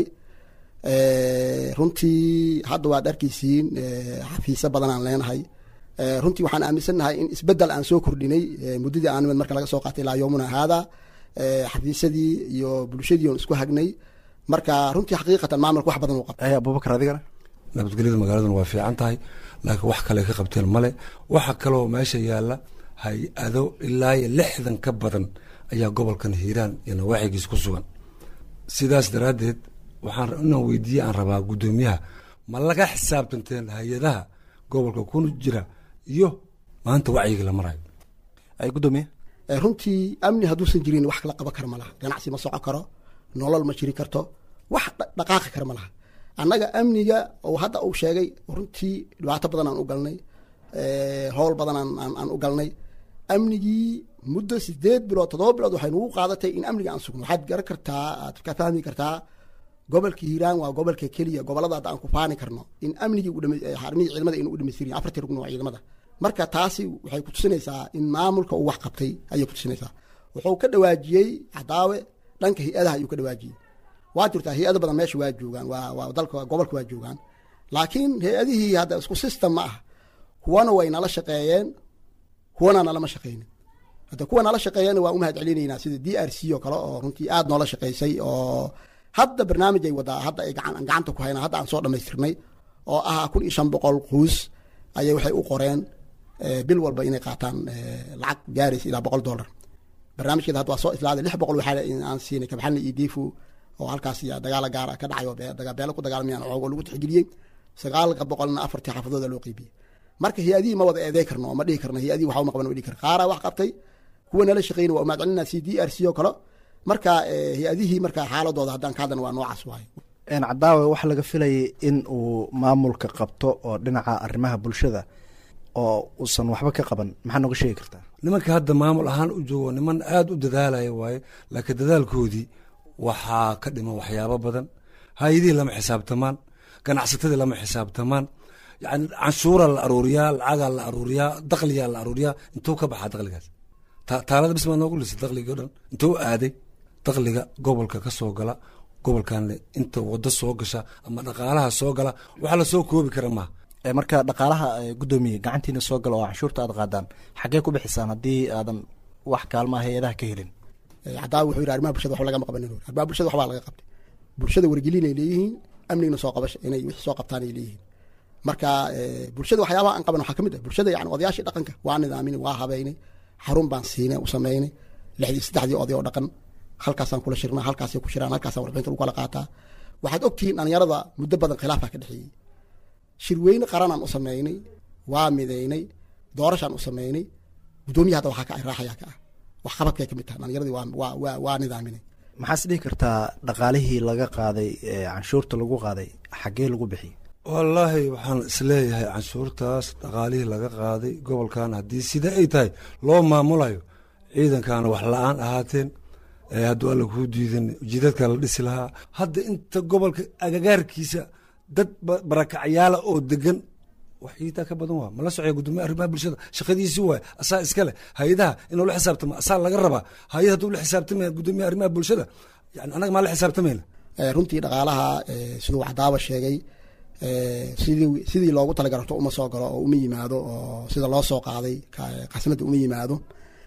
runtii hadda waad arkaysiin xafiisyo badan aan leenahay runtii waxaan aaminsannahay in isbedel aan soo kordhinay muddadii aan marka laga soo qaatay ilaa yoomuna haada xafiisyadii iyo bulshadii oon isku hagnay marka runtii xaqiiqatan maamulka wax badan uu qabtay abubakar adigana nabadgelyada magaaladuna waa fiican tahay laakiin wax kale ka qabteen male waxa kaloo meesha yaalla hay-ado ilaa iyo lixdan ka badan ayaa gobolkan hiiraan iyo nawaaxigiis ku sugan sidaas daraaddeed waxaan inaan weydiiye aan rabaa guddoomiyaha ma laga xisaabtanteen hay-adaha gobolka kuna jira iyo maanta wacyiga la marayo gudoomiye runtii amni hadduusan jirin wax kala qaban kara ma laha ganacsi ma socon karo nolol ma jiri karto wax dhaqaaqi kara ma laha annaga amniga oo hadda uu sheegay runtii dhibaato badan aan u galnay howl badan aan u galnay amnigii muddo sideed bilood toddoba bilood waxay nagu qaadatay in amniga aan sugno waxaad garan kartaa aad ka fahmi kartaa gobolka hiiraan waa gobolka keliya gobolada hadda aan ku faani karno in amnigii xarmihii ciidamada aynu u dhamaystirin afartii rugn waa ciidamada marka taasi waxay kutusinaysaa in maamulka uu wax qabtay ayay kutusinaysaa wuxuu ka dhawaajiyey cadaawe dhanka hay-adaha ayuu ka dhawaajiyey waa jirtaa hay-ado badan meesha waa joogaan waa waa dalka gobolka waa joogaan laakiin hay-adihii hadda isku system ma ah kuwana way nala shaqeeyeen kuwana nalama shaqeynin hadda kuwa nala shaqeeyana waa u mahad celinaynaa sida d r c oo kale oo runtii aad noola shaqeysay oo hadda barnaamij ay wadaa hadda ay gacan gacanta ku haynaa hadda aan soo dhammaystirnay oo ah kun iyo shan boqol quus ayay waxay u qoreen bil walba inay qaataan lacag gaaraysa ilaa boqol dollar barnaamijkeeda hadda waa soo islaaday lix boqol waxaa aan siinay kabaxalna iyo diifu oo halkaas dagaala gaara ka dhacay oo beelo ku dagaalmayaan oogo lagu tixgeliyey sagaalka boqolna afartii xaafadooda loo qeybiyey marka hay-adihii ma wada eeday karno oo ma dhihi karno hay-adihii waxa uma qaban dhihi karno qaaraa wax qabtay kuwa nala shaqeyna waa umahad celinaa c d r c oo kale marka hay-adihii marka xaaladooda haddaan ka hadlana waa noocaas waaye cadaawe waxaa laga filayay in uu maamulka qabto oo dhinaca arrimaha bulshada oo uusan waxba ka qaban maxaa nooga sheegi kartaa nimanka hadda maamul ahaan u joogo niman aada u dadaalaya waaye laakiin dadaalkoodii waxaa ka dhiman waxyaabo badan hay-adihii lama xisaabtamaan ganacsatadii lama xisaabtamaan yani canshuuraa la aruuriyaa lacagaa la aruuriyaa dakliyaa la aruuriyaa intuu ka baxaa dakligaas taalada bis maa noogu lisay dakligii o dhan intuu aaday dakliga gobolka ka soo gala gobolkanle inta wado soo gasha ama dhaqaalaha soo gala waxa lasoo koobi kara maaha marka dhaqaalaha gudoomiye gacantiina soo gala oo canshuurta aad qaadaan xaggee ku bixisaan haddii aadan wax kaalmaha hay-adaha ka helin cadaawi wuxuu yidhi arrimaha bulshada waxba lagama qabanin arrimaha bulshada waxbaa laga qabtay bulshada wargelin ay leeyihiin amnigna soo qabasha inay wixii soo qabtaan ay leeyihiin marka bulshada waxyaabaha aan qaban waxaa ka mid ah bulshada yani odayaashii dhaqanka waa nidaaminay waa habeynay xarun baan siinay u samaynay lixdii saddexdii oday oo dhaqan halkaasaan kula shirnaa halkaasay ku shiraan halkaasaan warbixinta lagu kala qaataa waxaad ogtihiin dhalinyarada muddo badan khilaafaa ka dhexeeyey shirweyne qaranaan u sameynay waa midaynay doorashaan u sameynay guddoomiya hadda waxaa ka ah raaxayaa ka ah waxqabadkay ka mid tahay dhalinyaradii waa waa waa waa nidaaminay maxaas dhihi kartaa dhaqaalihii laga qaaday canshuurta lagu qaaday xaggee lagu bixiyey wallaahi waxaan isleeyahay canshuurtaas dhaqaalihii laga qaaday gobolkan haddii sida ay tahay loo maamulayo ciidankaana wax la-aan ahaateen hadduu alla kuu diidan jidadka la dhisi lahaa hadda inta gobolka agagaarkiisa dad barakacyaala oo degan wax iitaa ka badan waa mala socya gudoomiya arrimaha bulshada shaqadiisi waay asaa iska leh hay-adaha inuu la xisaabtamo asaa laga rabaa hay-ad hadduu la xisaabtamaya gudoomiya arrimaha bulshada yani annaga maa la xisaabtamayna runtii dhaqaalaha siduu cadaaba sheegay sidii sidii loogu talagarto uma soo galo oo uma yimaado oo sida loo soo qaaday khasnada uma yimaado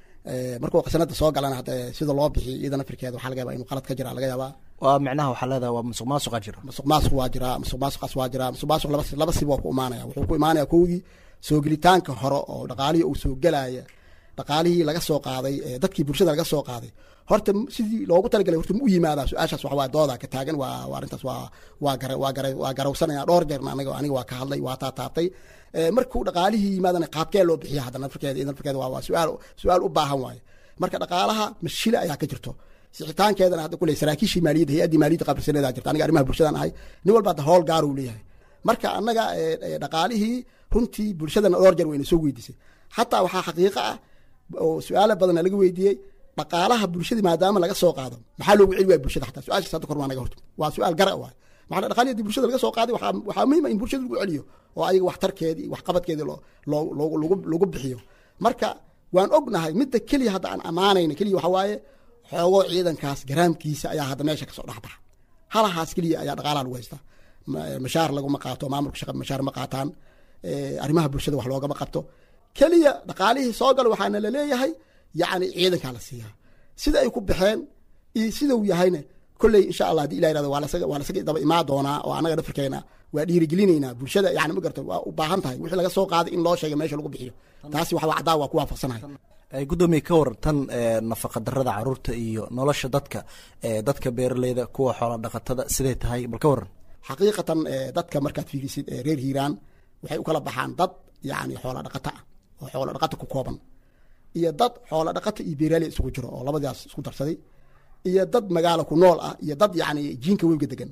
markuu khasnada soo galana hadda sida loo bixiy ciidan afrikeeda waxaa laga yabaa inuu qalad ka jira laga yaabaa waa micnaha waxaa leedahay waa musuq maasuqa jira musuq maasuq waa jiraa musuq maasuqaas waa jiraa musuq maasuq laba laba sib waa ku imaanaya wuxuu ku imaanaya kowdii soo gelitaanka hore oo dhaqaalihii uu soo gelaya dhaqaalihii laga soo qaaday dadkii bulshada laga soo qaaday horta sidii loogu talagalay horta ma u yimaadaa su-aashaas waxa waa dooda ka taagan waa waa arrintaas waa waa gara waa gara waa garawsanaya dhowr jeerna aniga aniga waa ka hadlay waa taataabtay markuu dhaqaalihii yimaadana qaabkee loo bixiya hadda nafirkeeda iyo nafirkeeda waa waa su-aal su-aal u baahan waaye marka dhaqaalaha mashile ayaa ka jirto sixitaankeedana hadda kuley saraakiishii maaliyadda hay-addii maaliyadda qabrisaneedaa jirta aniga arrimaha bulshadaan ahay nin walba hadda howl gaar uu leeyahay marka annaga dhaqaalihii runtii bulshadana dhowr jeer wayna soo weydiisay xataa waxaa xaqiiqo ah oo su-aala badana laga weydiiyey dhaqaalaha bulshadii maadaama laga soo qaado maxaa loogu celi waaya bulshada xataa su-aashaas hadda kor waa naga horta waa su-aal gara waay maxaa dhaqaalihii haddii bulshada laga soo qaaday waxaa waxaa muhiim ah in bulshada lagu celiyo oo ayaga waxtarkeedii waxqabadkeedii loo loo lagu lagu bixiyo marka waan ognahay midda keliya hadda aan ammaanayna keliya waxa waaye xoogoo ciidankaas garaamkiisa ayaa hadda meesha kasoo dhexbaxa halahaas keliya ayaa dhaqaalaha lagu haystaa mashaar laguma qaato maamulka shaqa mashaar ma qaataan arrimaha bulshada wax loogama qabto keliya dhaqaalihii soo galo waxaana laleeyahay yacni ciidankaa la siiyaa sida ay ku baxeen iyo sidau yahayna kolley insha allah hadii ilah yirahdo waa lasaga waa lasaga daba imaa doonaa oo annaga dhafarkeena waa dhiirigelinaynaa bulshada yani ma garto waa u baahan tahay wixii laga soo qaaday in loo sheega meesha lagu bixiyo taasi wax waa cadaa waa ku waafaqsanahay gudoomiye ka waran tan nafaqa darada caruurta iyo nolosha dadka dadka beeraleyda kuwa xoola dhaqatada siday tahay bal ka waran xaqiiqatan dadka markaad fiirisid reer hiiraan waxay u kala baxaan dad yani xoola dhaqata ah oo xoola dhaqata ku kooban iyo dad xoola dhaqata iyo beeraaley isugu jiro oo labadaas isku darsaday iyo dad magaalo ku nool ah iyo dad yani jiinka webiga degan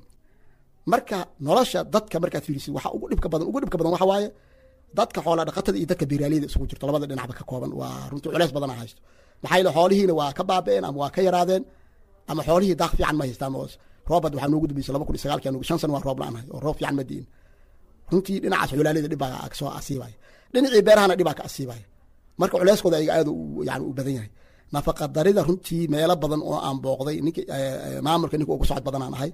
marka nolosha dadka markaad fiirisid waxa ugu dhibka badan ugu dhibka badan waxa waaye dadka xoola dhaqatada iyo dadka beeraaleyda isugu jirto labada dhinacba ka kooban waa runtii culeys badan a haysto maxaa yeele xoolihiina waa ka baaba'een ama waa ka yaraadeen ama xoolihii daaq fiican ma haystaan oo roobad waxaa noogu dambeysay laba kun iyo sagaalkii anugu shan sano waa roob la-aan hay oo roob fiican ma diin runtii dhinacaas xulaaleyda dhib baa kasoo asiibaya dhinacii beerahana dhibaa ka asiibaya marka culeyskooda ayaga aad yani u badan yahay nafaqa darida runtii meelo badan oo aan booqday ninka maamulka ninka ugu socod badanaan ahay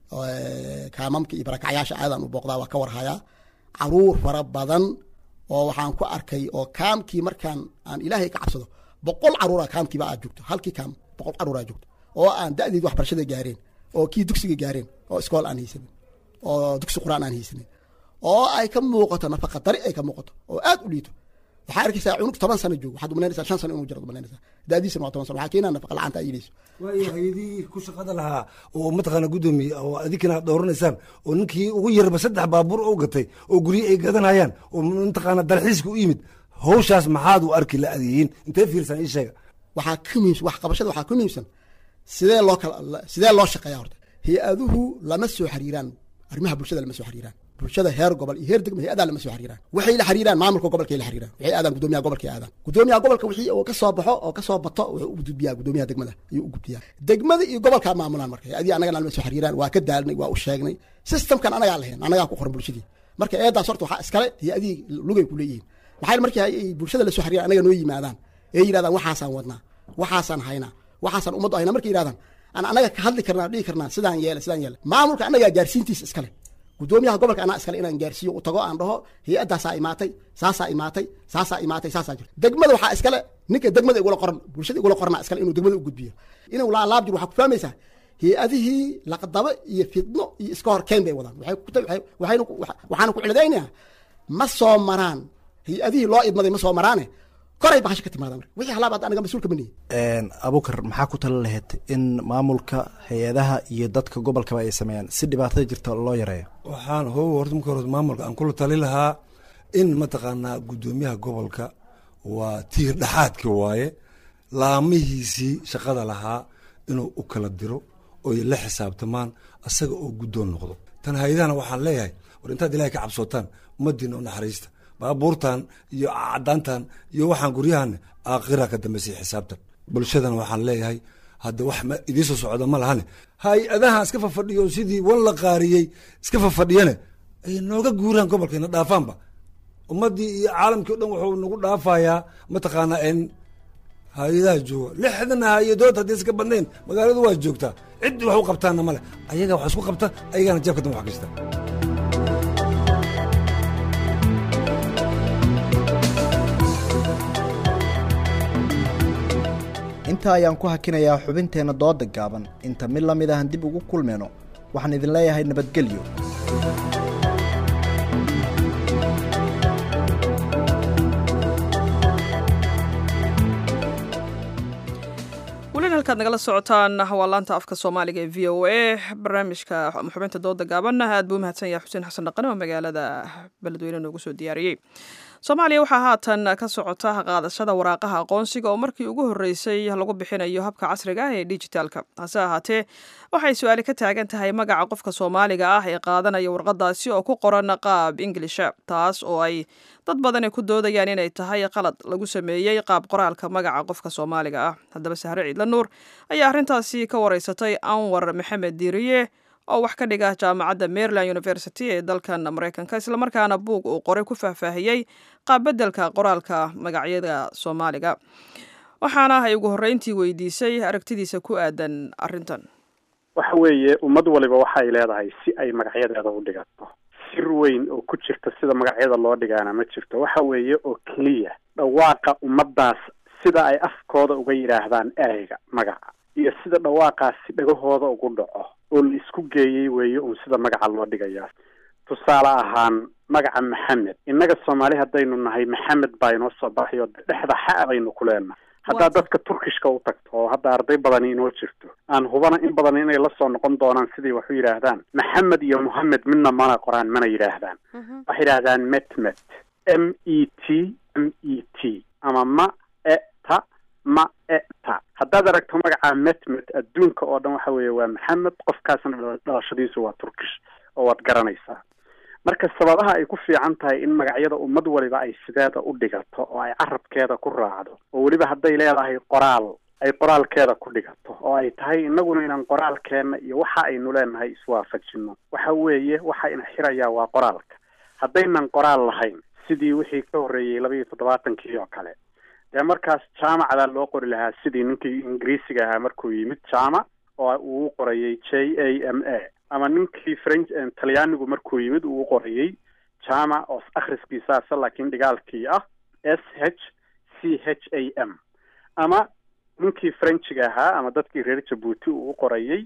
kaamamka iyo barakacyaasha aadaan u booqdaa waa ka warhayaa caruur fara badan oo waxaan ku arkay oo kaamkii markaan aan ilaahay ka cabsado boqol caruura kaamkiiba aad joogto halkii kaam boqol caruuraa joogto oo aan da'deed waxbarashada gaareen oo kii dugsiga gaareen oo iskool aan haysanin oo dugsi quraan aan haysanin oo ay ka muuqato nafaqa dari ay ka muuqato oo aad u liito waxaa arkaysaa cunug toban sano joogo waxaad umalaynaysaa shan sano inuu jiro umalaynaysaa daadiisana waa toban sano waxaa keenaa nafaqa la'aanta ay yeelayso waayo hay-adihii ku shaqada lahaa oo mataqaana guddoomiye oo adinkina aad dooranaysaan oo ninkii ugu yarba saddex baabuur oo gatay oo guryo ay gadanayaan oo mataqaana dalxiiska u yimid hawshaas maxaad u arki la adeeyin intee fiirsan ii sheega waxaa ka muhiimsan wax qabashada waxaa ka muhiimsan sidee loo kala sidee loo shaqeeyaa horta hay-aduhu lama soo xiriiraan arrimaha bulshada lama soo xiriiraan bulshada heer gobol iyo heer degma hay-adaa lama soo xiriiraan waxay la xiriiraan maamulka gobolkay la xiriiraan waxay aadaan gudoomiyaha gobolkay aadaan gudoomiyaha gobolka wixii oo ka soo baxo oo ka soo bato wuxuu u gudbiyaa gudoomiyaha degmada ayuu u gudbiyaa degmada iyo gobolkaa maamulaan marka hay-adii anagana lama soo xiriiraan waa ka daalnay waa u sheegnay systemkan anagaa lahayn anagaa ku qoran bulshadii marka eedaas horta waxaa iskale hay-adihii lugay ku leeyihiin maxaa markii ay bulshada la soo xiriiraan anaga noo yimaadaan ee yidhahdaan waxaasaan wadnaa waxaasaan haynaa waxaasaan ummaddu haynaa markay yidhahdaan aan anaga ka hadli karnaa dhihi karnaa sidaan yeele sidaan yeele maamulka anagaa gaarsiintiisa iskale gudoomiyaha gobolka anaa iskale inaan gaarsiiyo u tago aan dhaho hay-addaasaa imaatay saasaa imaatay saasaa imaatay saasaa jirta degmada waxaa iskale ninka degmada igula qoran bulshada igula qorana iskale inuu degmada u gudbiyo inuu laalaab jiro waxaa ku fahmaysaa hay-adihii laqdabo iyo fidno iyo iska hor keen bay wadaan waxayna waxaana ku ciladaynayaa ma soo maraan hay-adihii loo idmaday ma soo maraane koray bahasha ka timaada marka wixii halaab hadda anaga mas-uulka ma nihin abukar maxaa ku tala lahayd in maamulka hay-adaha iyo dadka gobolkaba ay sameeyaan si dhibaatada jirta loo yareeyo waxaan how horta marka hore maamulka aan kula tali lahaa in mataqaanaa guddoomiyaha gobolka waa tiir dhexaadka waaye laamihiisii shaqada lahaa inuu u kala diro oy la xisaabtamaan asaga oo guddoon noqdo tan hay-adahana waxaan leeyahay war intaad ilahay ka cabsootaan ummaddiina u naxariista baabuurtan iyo cadaantan iyo waxaan guryahan aakhira ka dambeysay xisaabtan bulshadana waxaan leeyahay hadda wax idiisoo socda ma lahane hay-adaha iska fafadhiyo sidii wan la qaariyey iska fafadhiyane ay nooga guuraan gobolkayna dhaafaanba ummaddii iyo caalamkii o dhan wuxuu nagu dhaafayaa mataqaanaa in hay-adaha jooga lixdan hay-adood haddii iska badnayn magaaladu waa joogtaa ciddii wax u qabtaanna male ayaga wax isku qabta ayagana jeebka dan wax gashta intaa ayaan ku hakinayaa xubinteenna dooda gaaban inta mid la mid ahan dib ugu kulmayno waxaan idin leeyahay nabadgelyo welina halkaad nagala socotaan waa laanta afka soomaaliga ee v o a barnaamijka xubinta dooda gaaban aad buu umahadsan yahay xuseen xasan dhaqane oo magaalada beledweyne noogu soo diyaariyey soomaaliya waxaa haatan ka socota qaadashada waraaqaha aqoonsiga oo markii ugu horreysay lagu bixinayo habka casriga ah ee dijitaalka hase ahaatee waxay su-aali ka taagan tahay magaca qofka soomaaliga ah ee qaadanaya warqadaasi oo ku qoran qaab inglisha taas oo ay dad badani ku doodayaan inay tahay qalad lagu sameeyey qaab qoraalka magaca qofka soomaaliga ah haddaba sahre ciidla nuur ayaa arrintaasi ka wareysatay anwar maxamed diiriye oo wax ka dhiga jaamacadda maryland university ee dalkan maraykanka islamarkaana buug uu qoray ku faahfaahiyey qaabbedelka qoraalka magacyada soomaaliga waxaana ay ugu horreyntii weydiisay aragtidiisa ku aadan arrintan waxa weeye ummad waliba waxay leedahay si ay magacyadeeda u dhigato sir weyn oo ku jirta sida magacyada loo dhigaana ma jirto waxa weeye oo keliya dhawaaqa ummaddaas sida ay afkooda uga yidhaahdaan ereyga magaca iyo sida dhawaaqaasi dhagahooda ugu dhaco oo la isku geeyey weeye uun sida magaca loo dhigayaa tusaale ahaan magaca maxamed innaga soomaali haddaynu nahay maxamed baa inoo soo baxay oo dhexda xa baynu ku leenahay haddaad dadka turkishka u tagto oo hadda arday badani inoo jirto aan hubana in badan inay la soo noqon doonaan sidii wax u yidhaahdaan maxamed iyo mohamed midna mana qoraan mana yidhaahdaan waxay yidhaahdaan metmet m e t m e t ama ma e ta ma e ta haddaad aragto magaca metmet adduunka oo dhan waxa weeye waa maxamed qofkaasna dhalashadiisu waa turkish oo waad garanaysaa marka sababaha ay ku fiican tahay in magacyada ummad waliba ay sideeda u dhigato oo ay carabkeeda ku raacdo oo weliba hadday leedahay qoraal ay qoraalkeeda ku dhigato oo ay tahay innaguna inaan qoraalkeenna iyo waxa aynu leenahay iswaafajino waxa weeye waxa ina xirayaa waa qoraalka haddaynan qoraal lahayn sidii wixii ka horreeyey laba iyo toddobaatankii oo kale dee markaas jaamacdaa loo qori lahaa sidii ninkii ingiriisiga ahaa markuu yimid jaamac oo uu qorayay j a m a ama ninkii french talyaanigu markuu yimid uu qorayay jaamac oo akhriskiisaasa laakiin dhigaalkii ah s h c h a m ama ninkii frenchiga ahaa ama dadkii reer jabuuti uu u qorayay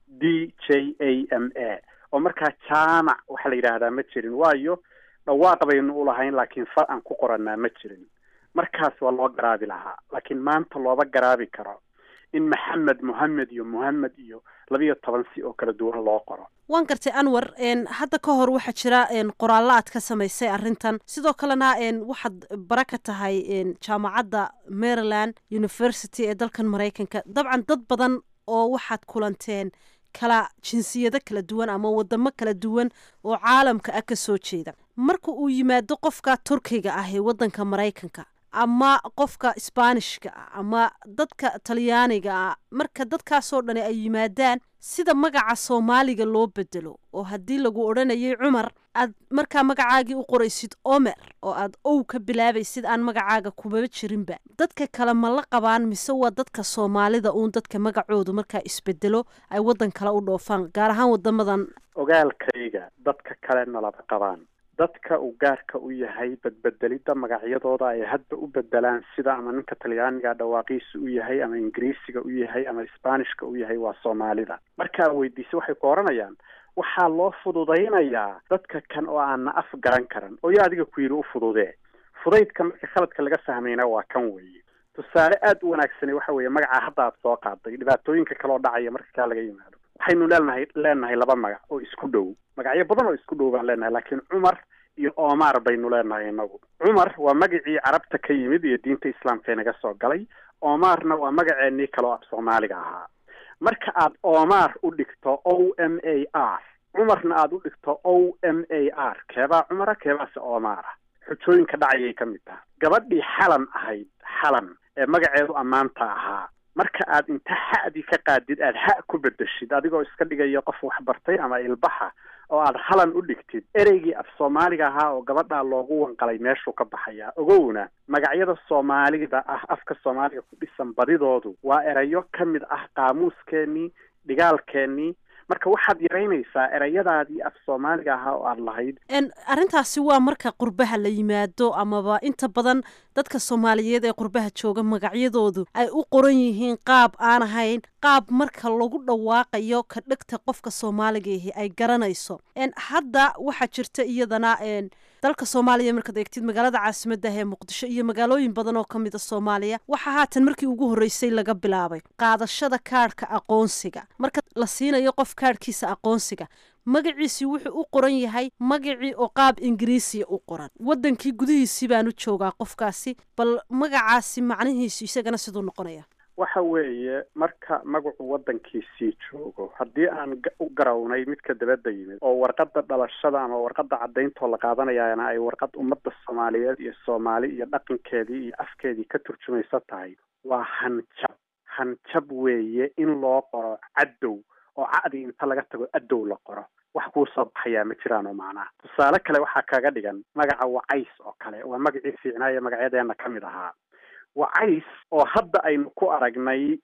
d j a m a oo markaa jaamac waxaa la yidhaahdaa ma jirin waayo dhawaaq baynu u lahayn laakiin far aan ku qoranaa ma jirin markaas waa loo garaabi lahaa laakiin maanta looba garaabi karo in maxamed mohamed iyo mohamed iyo labiyo toban si oo kala duwan loo qoro waan gartay anwar hadda ka hor waxaa jira qoraallo aad ka samaysay arrintan sidoo kalena waxaad bara ka tahay jaamacadda maryland university ee dalkan maraykanka dabcan dad badan oo waxaad kulanteen kala jinsiyado kala duwan ama wadamo kala duwan oo caalamka ah ka soo jeeda marka uu yimaado qofka turkiga ah ee waddanka maraykanka ama qofka sbaanishka ah ama dadka talyaaniga ah marka dadkaasoo dhani ay yimaadaan sida magaca soomaaliga loo bedelo oo haddii lagu odhanayay cumar aad markaa magacaagii u qoraysid omer oo aad ow ka bilaabaysid aan magacaaga kumaba jirinba dadka kale ma la qabaan mise waa dadka soomaalida uun dadka magacoodu markaa isbedelo ay waddan kale u dhoofaan gaar ahaan wadamadan ogaalkayga dadka kale nalaba qabaan dadka uu gaarka u yahay badbedelidda magacyadooda ay hadda u bedelaan sida ama ninka talyaaniga dhawaaqiisa u yahay ama ingiriisiga u yahay ama sbaanishka u yahay waa soomaalida markaa weydiisa waxay ku oranayaan waxaa loo fududaynayaa dadka kan oo aanna af garan karan oo yaa adiga ku yidhi u fududee fudaydka marka khaladka laga fahmayna waa kan weeye tusaale aada u wanaagsane waxa weeye magacaa hadda aad soo qaaday dhibaatooyinka kaloo dhacaya marka kaa laga yimaado waxaynu leenahay leenahay laba magac oo isku dhow magacyo badan oo isku dhow baan leenahay laakiin cumar iyo omar baynu leenahay inagu cumar waa magacii carabta ka yimid iyo diinta islaamka inaga soo galay omarna waa magaceenii kaloo af soomaaliga ahaa marka aad omar u dhigto o m a r cumarna aad u dhigto o m a r keebaa cumara keebaase omara xujooyinka dhacayay ka mid taha gabadhii xalan ahayd xalan ee magaceedu ammaanta ahaa marka aad inta xa'dii ka qaadid aad ha ku bedeshid adigoo iska dhigaya qof waxbartay ama ilbaxa oo aad halan u dhigtid ereygii af soomaaliga ahaa oo gabadhaa loogu wanqalay meeshuu ka baxayaa ogowna magacyada soomaalida ah afka soomaaliga ku dhisan badidoodu waa erayo ka mid ah qaamuuskeenii dhigaalkeenii marka waxaad yaraynaysaa erayadaadii af soomaaliga ahaa oo aad lahayd arrintaasi waa marka qurbaha la yimaado amaba inta badan dadka soomaaliyeed ee qurbaha jooga magacyadoodu ay u qoran yihiin qaab aan ahayn qaab marka lagu dhawaaqayo ka dhegta qofka soomaaliga ahi ay garanayso hadda waxaa jirta iyadana dalka soomaaliya markaad eegtid magaalada caasimadda ee muqdisho iyo magaalooyin badan oo ka mid a soomaaliya waxaa haatan markii ugu horreysay laga bilaabay qaadashada kaadhka aqoonsiga marka la siinayo qof kaadhkiisa aqoonsiga magaciisii wuxuu u qoran yahay magacii oo qaab ingiriisiya u qoran waddankii gudihiisii baanu joogaa qofkaasi bal magacaasi macnihiisu isagana siduu noqonaya waxa weeye marka magacu waddankiisii joogo haddii aan u garawnay midka dabadda yimid oo warqadda dhalashada ama warqadda cadayntoo la qaadanayaana ay warqad ummadda soomaaliyeed iyo soomaali iyo dhaqankeedii iyo afkeedii ka turjumaysa tahay waa hanjab hanjab weeye in loo qoro cadow oo ca'dii inta laga tago adow la qoro wax kuu soo baxayaa ma jiraan oo macnaha tusaale kale waxaa kaga dhigan magaca wacays oo kale waa magacii fiicnaaye magacyadeena ka mid ahaa wacays oo hadda aynu ku aragnay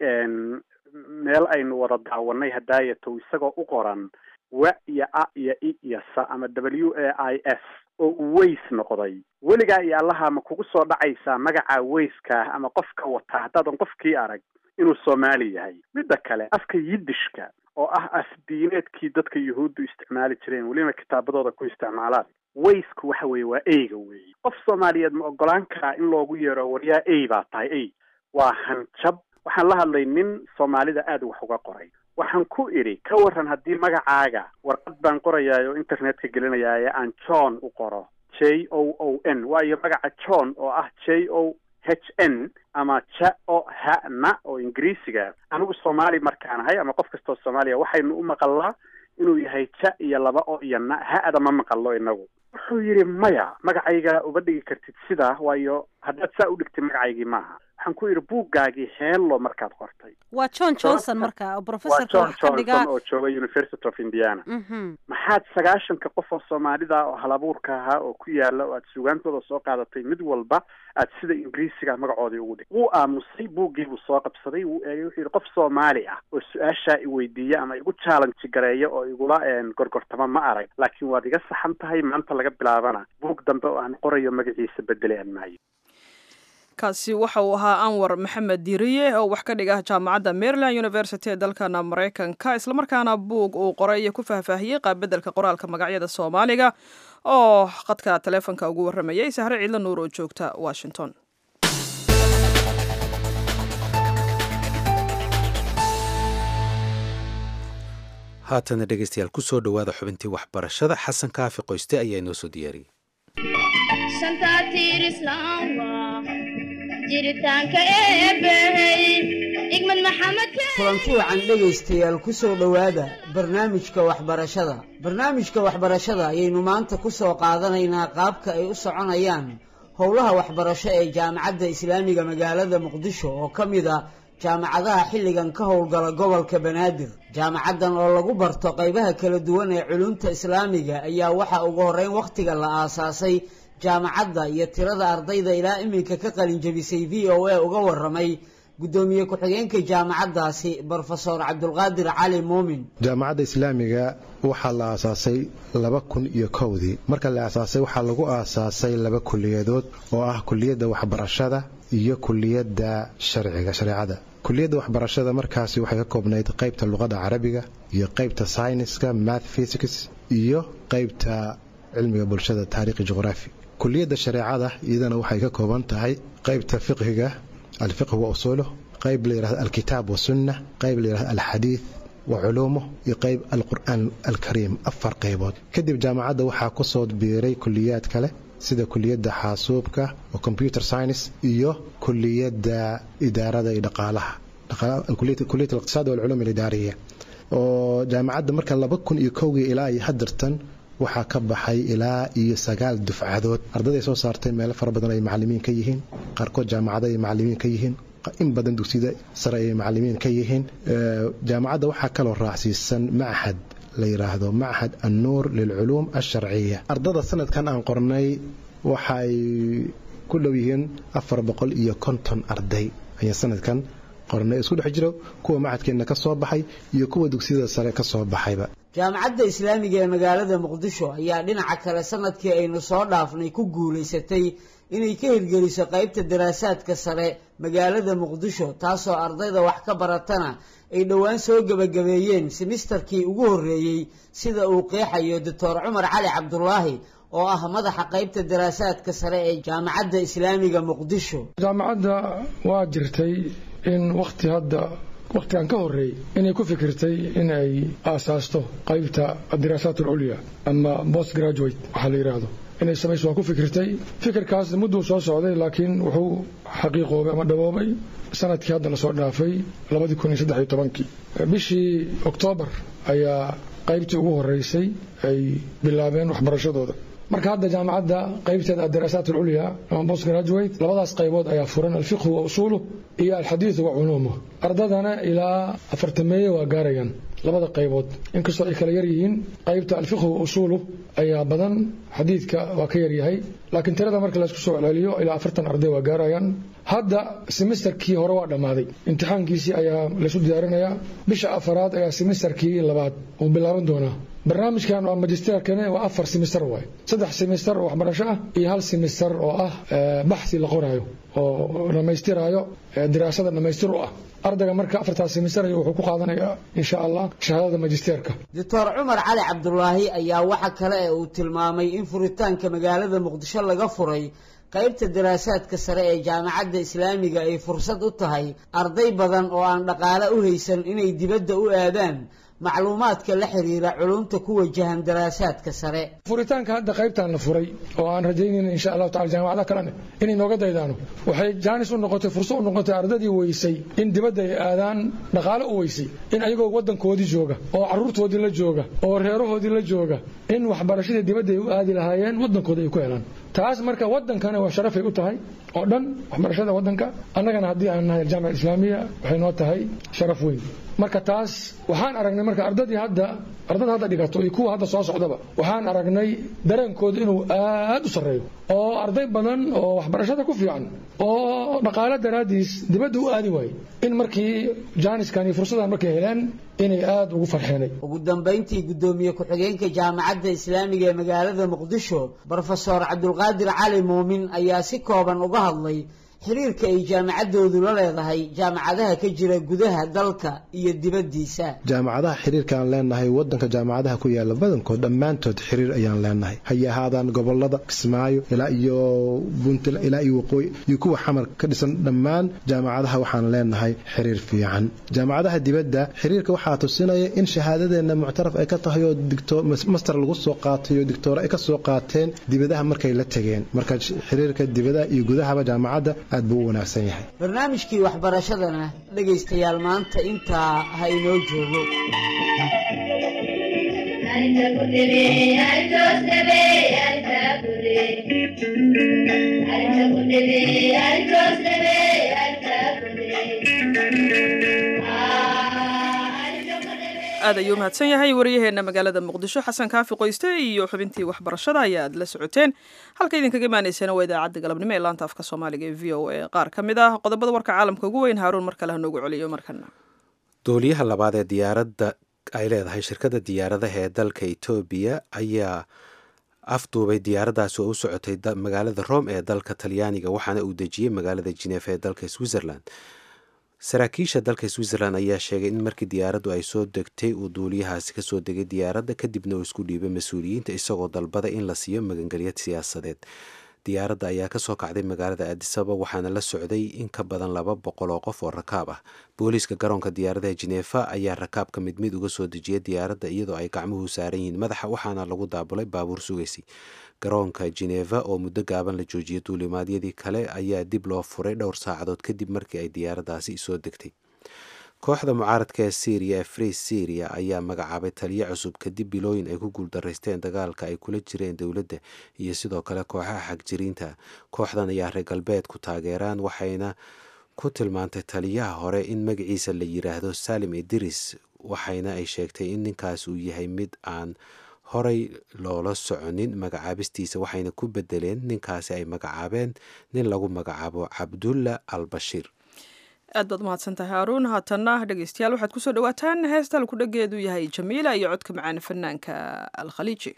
meel aynu wada daawanay hadaayato isagoo u qoran wa iyo a iyo i iyo sa ama w a i s oo uu ways noqday weligaa iyo allaha ma kugu soo dhacaysaa magaca wayskaah ama qofka wataa haddaadan qofkii arag inuu soomaali yahay midda kale afka yidishka oo ah afdiineedkii dadka yuhuuddu isticmaali jireen weliba kitaabadooda ku isticmaalaan waysku waxa weeye waa eyga weeye qof soomaaliyeed ma ogolaan karaa in loogu yeero waryaa ey baa tahay ey waa hanjab waxaan la hadlay nin soomaalida aada wax uga qoray waxaan ku idhi ka waran haddii magacaaga warqad baan qorayaay oo internetka gelinayaaye aan john u qoro j o o n waayo magaca john oo ah j o h n ama ja o ha na oo ingiriisiga anigu soomaali markaan ahay ama qof kastoo soomaaliya waxaynu u maqalnaa inuu yahay ja iyo laba o iyo na ha-da ma maqallo inagu wuxuu yidhi maya magacayga uba dhigi kartid sidaa waayo haddaad saa u dhigtid magacaygii maaha waxaan ku yidhi buuggaagii heello markaad qortay waa john johnson marka waa professorka john wax ka dhigaa johnson oo jooga university of indiana Mhm. maxaad sagaashanka qof oo soomaalida oo halabuurka ahaa oo ku yaala oo aad sugaantooda soo qaadatay mid walba aad sida ingiriisiga magacoodii ugu dhig wuu aamusay buuggii buu soo qabsaday wuu eegay wuxuu yidhi qof soomaali ah oo su-aashaa iweydiiya ama igu challenge gareeya oo igula een, gorgortama ma arag laakiin waad iga saxan tahay maanta laga bilaabana buug dambe oo aan qorayo magaciisa bedeli aan maayo kaasi waxa uu ahaa anwar maxamed diiriye oo wax ka dhiga jaamacadda maryland university ee dalkana maraykanka islamarkaana buug uu qoray ku faahfaahiyey qaabbedelka qoraalka magacyada soomaaliga oo khadka taleefonka ugu waramayay sahre ciidla nuur oo joogta washington haatana dhegeystayaal kusoo dhowaada xubintii waxbarashada xasan kaafi qoyste ayaa inoo soo diyaariyey shanta tiir islaam waa jiritaanka eebbahey igmad maxamed kulanti wacan dhegaystayaal ku soo dhowaada barnaamijka waxbarashada barnaamijka waxbarashada ayaynu maanta ku soo qaadanaynaa qaabka ay u soconayaan howlaha waxbarasho ee jaamacadda islaamiga magaalada muqdisho oo ka mid a jaamacadaha xilligan ka howlgala gobolka banaadir jaamacaddan oo lagu barto qaybaha kala duwan ee culumta islaamiga ayaa waxaa ugu horreyn wakhtiga la aasaasay jaamacadda iyo tirada ardayda ilaa iminka ka qalin jebisay v o a uga waramay guddoomiye ku-xigeenka jaamacaddaasi brofesor cabdulqaadir cali muumin jaamacadda islaamiga waxaa la aasaasay laba kun iyo kowdii marka la aasaasay waxaa lagu aasaasay laba kuliyadood oo ah kuliyadda waxbarashada iyo kuliyadda sharciga shareecada kuliyadda waxbarashada markaasi waxay ka koobnayd qaybta luqadda carabiga iyo qaybta sayniska math physics iyo qaybta cilmiga bulshada taariikhi juqraafi kuliyadda shareecada iyadana waxay ka kooban tahay qaybta fiqhiga alfiqh wa usuuluh qayb la yidhahdo alkitaab wasunna qayb la yidhahdo alxadiid wa culuumuh iyo qayb alqur'aan alkariim afar qaybood kadib jaamacadda waxaa ku soo biiray kuliyaad kale sida kuliyadda xaasuubka oo computer science iyo kuliyadda idaarada iyo dhaqaalaha kuliyat aliqtisaad walculuum alidaariya oo jaamacadda marka laba kun iyo kowgii ilaa iyo hadartan waxaa ka baxay ilaa iyo sagaal dufcadood ardayday soo saartay meelo fara badan ay macalimiin ka yihiin qaarkood jaamacada ay macalimiin ka yihiin in badan dugsiyada sare ay macalimiin ka yihiin jaamacadda waxaa kaloo raacsiisan machad la yidhaahdo machad annuur lilculuum alsharciya ardada sanadkan aan qornay waxay ku dhow yihiin afar boqol iyo konton arday ayaa sanadkan qornay isku dhex jiro kuwa machadkeenna ka soo baxay iyo kuwa dugsiyada sare ka soo baxayba jaamacadda islaamiga ee magaalada muqdisho ayaa dhinaca kale sanadkii aynu soo dhaafnay ku guulaysatay inay ka hirgeliso qaybta daraasaadka sare magaalada muqdisho taasoo ardayda wax ka baratana ay dhowaan soo gebagabeeyeen simisterkii ugu horreeyey sida uu qeexayo doctor cumar cali cabdulaahi oo ah madaxa qaybta daraasaadka sare ee jaamacadda islaamiga muqdisho jaamacadda waa jirtay in wakti hadda wakhtigan ka horreeyey inay ku fikirtay in ay aasaasto qaybta adiraasaat alculya ama post graduate waxaa la yidhaahdo inay samayso waa ku fikirtay fikirkaas mudduu soo socday laakiin wuxuu xaqiiqoobay ama dhaboobay sanadkii hadda lasoo dhaafay labadii kun iyo saddex iyo tobankii bishii oktoobar ayaa qaybtii ugu horreysay ay bilaabeen waxbarashadooda marka hadda jaamacadda qaybteeda adaraasaat alculya ama post graduate labadaas qaybood ayaa furan alfiqhu wa usuuluh iyo alxadiidu wa culuumuh ardadana ilaa afartameeye waa gaarayaan labada qaybood inkastoo ay kala yar yihiin qaybta alfiqhu wa usuuluh ayaa badan xadiidka waa ka yaryahay laakiin tirada marka laysku soo celceliyo ilaa afartan arday waa gaarayaan hadda semesterkii hore waa dhammaaday imtixaankiisii ayaa laysu diyaarinayaa bisha afaraad ayaa semesterkii labaad uu bilaaban doonaa barnaamijkan waa magisterkane waa afar semester waay saddex semester oo waxbarasho ah iyo hal semester oo ah baxsi la qoraayo oo dhammaystiraayo diraasada dhammaystir u ah ardayga marka afartaas semester ayuu wuxuu ku qaadanayaa insha allah shahaadada magisterka doctor cumar cali cabdulaahi ayaa waxa kale ee uu tilmaamay in furitaanka magaalada muqdisho laga furay qaybta daraasaadka sare ee jaamacadda islaamiga ay fursad u tahay arday badan oo aan dhaqaale u haysan inay dibadda u aadaan macluumaadka la xiriira culumta ku wajahan daraasaadka sare furitaanka hadda qaybtan la furay oo aan rajaynayna insha allahu tacala jaamacada kalene inay nooga daydaano waxay jaanis u noqotay fursad u noqotay ardadii weysay in dibadda ay aadaan dhaqaale u weysay in ayagoo waddankoodii jooga oo carruurtoodii la jooga oo reerahoodii la jooga in waxbarashadii dibadda ay u aadi lahaayeen waddankooda ay ku helaan taas marka wadankana waa sharafay u tahay oo dhan waxbarashada wadanka annagana haddii aan nahay aljaamica alislaamiya waxay noo tahay sharaf weyn marka taas waxaan aragnay marka ardadii hadda ardada hadda dhigato iyo kuwa hadda soo socdaba waxaan aragnay dareenkooda inuu aad u sarreeyo oo arday badan oo waxbarashada ku fiican oo dhaqaale daraadiis dibadda u aadi waaye in markii jaaniskan iyo fursadan markay heleen inay aad ugu farxeenay ugu dambayntii guddoomiye ku-xigeenka jaamacadda islaamiga ee magaalada muqdisho brofesor cabdulqaadir cali muumin ayaa si kooban uga hadlay xiriirka ay jaamacaddoodu la leedahay jaamacadaha ka jira gudaha dalka iyo dibaddiisa jaamacadaha xiriirka aan leenahay wadanka jaamacadaha ku yaala badankood dhammaantood xiriir ayaan leenahay hay ahaadaan gobolada kismaayo ilaa iyo puntland ilaa iyo waqooyi iyo kuwa xamar ka dhisan dhammaan jaamacadaha waxaan leenahay xiriir fiican jaamacadaha dibadda xiriirka waxaa tusinaya in shahaadadeena muctaraf ay ka tahay oo master lagu soo qaatay oo dictoore ay ka soo qaateen dibadaha markay la tegeen marka xiriirka dibadaha iyo gudahaba jaamacadda aad buu u wanaagsan yahay barnaamijkii waxbarashadana dhegaystayaal maanta intaa ha inoo joogo aad ayuu mahadsan yahay waryaheena magaalada muqdisho xasan kaafi qoyste iyo xubintii waxbarashada ayaa aad la socoteen halka idinkaga imaanaysana waa idaacadda galabnimo ee laanta afka soomaaliga ee v o a qaar ka mid ah qodobada warka caalamka ugu weyn haaruun mar kale ha noogu celiyo markana duuliyaha labaad ee diyaaradda ay leedahay shirkadda diyaaradaha ee dalka etoobiya ayaa afduubay diyaaraddaasi oo u socotay magaalada rome ee dalka talyaaniga waxaana uu dejiyey magaalada jinefa ee dalka switzerland saraakiisha dalka switzerland ayaa sheegay in markii diyaaraddu ay soo degtay uu duuliyahaasi kasoo degay diyaaradda kadibna uu isku dhiibay mas-uuliyiinta isagoo dalbaday in la siiyo magangelya siyaasadeed diyaaradda ayaa kasoo kacday magaalada aadisaba waxaana la socday in ka badan laba boqol oo qof oo rakaab ah booliiska garoonka diyaaradaha jinefa ayaa rakaabka mid mid uga soo dejiyay diyaaradda iyadoo ay gacmuhu saaran yihiin madaxa waxaana lagu daabulay baabuur sugaysay garoonka geneva oo muddo gaaban la joojiyay duulimaadyadii kale ayaa dib loo furay dhowr saacadood kadib markii ay diyaaraddaasi soo degtay kooxda mucaaradka ee syriya ee free syria ayaa magacaabay taliyo cusub kadib bilooyin ay ku guuldaraysteen dagaalka ay kula jireen dowladda iyo sidoo kale kooxaha xagjiriinta kooxdan ayaa reer galbeed ku taageeraan waxayna ku tilmaantay taliyaha hore in magaciisa la yiraahdo salim idris waxayna ay sheegtay in ninkaas uu yahay mid aan horay loola soconin magacaabistiisa waxayna ku bedeleen ninkaasi ay magacaabeen nin lagu magacaabo cabdulla al bashiir aad baad umahadsantahay haaruun haatanna dhegeystayaal waxaad kusoo dhawaataan heestal ku dhageedu yahay jamiila iyo codka macaan fanaanka alkhaliiji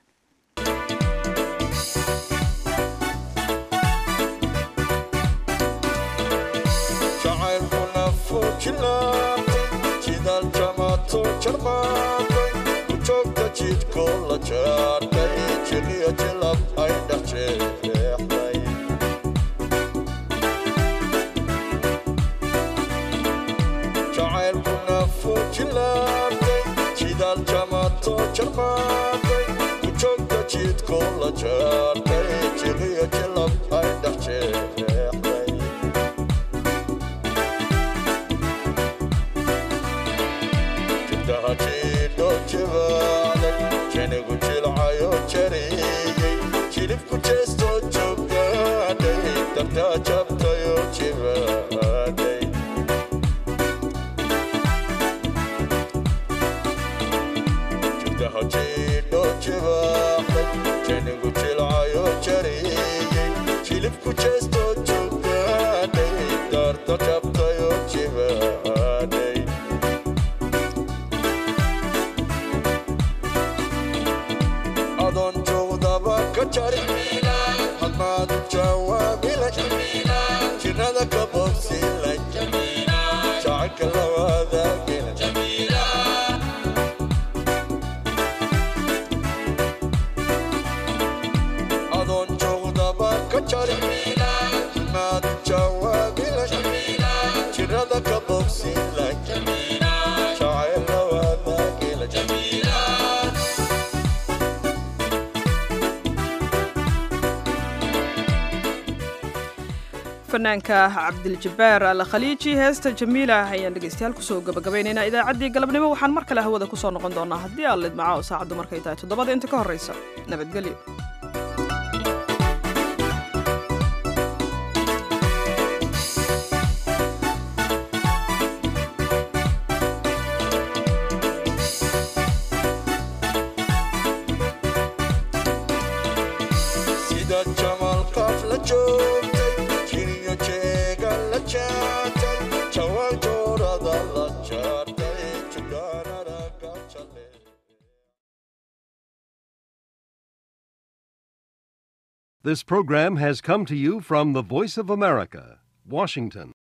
fanaanka cabdiljabaar al khaliiji heesta jamiila ayaan dhegeystayaal kusoo gabagabaynaynaa idaacaddii galabnimo waxaan mar kale hawada kusoo noqon doonaa haddii aan lidmaca oo saacaddu markay tahay toddobada inta ka horreysa nabadgelyo jeertay jawaanjoorada la jeertay jugaanada gajale This program has come to you from the Voice of America, Washington.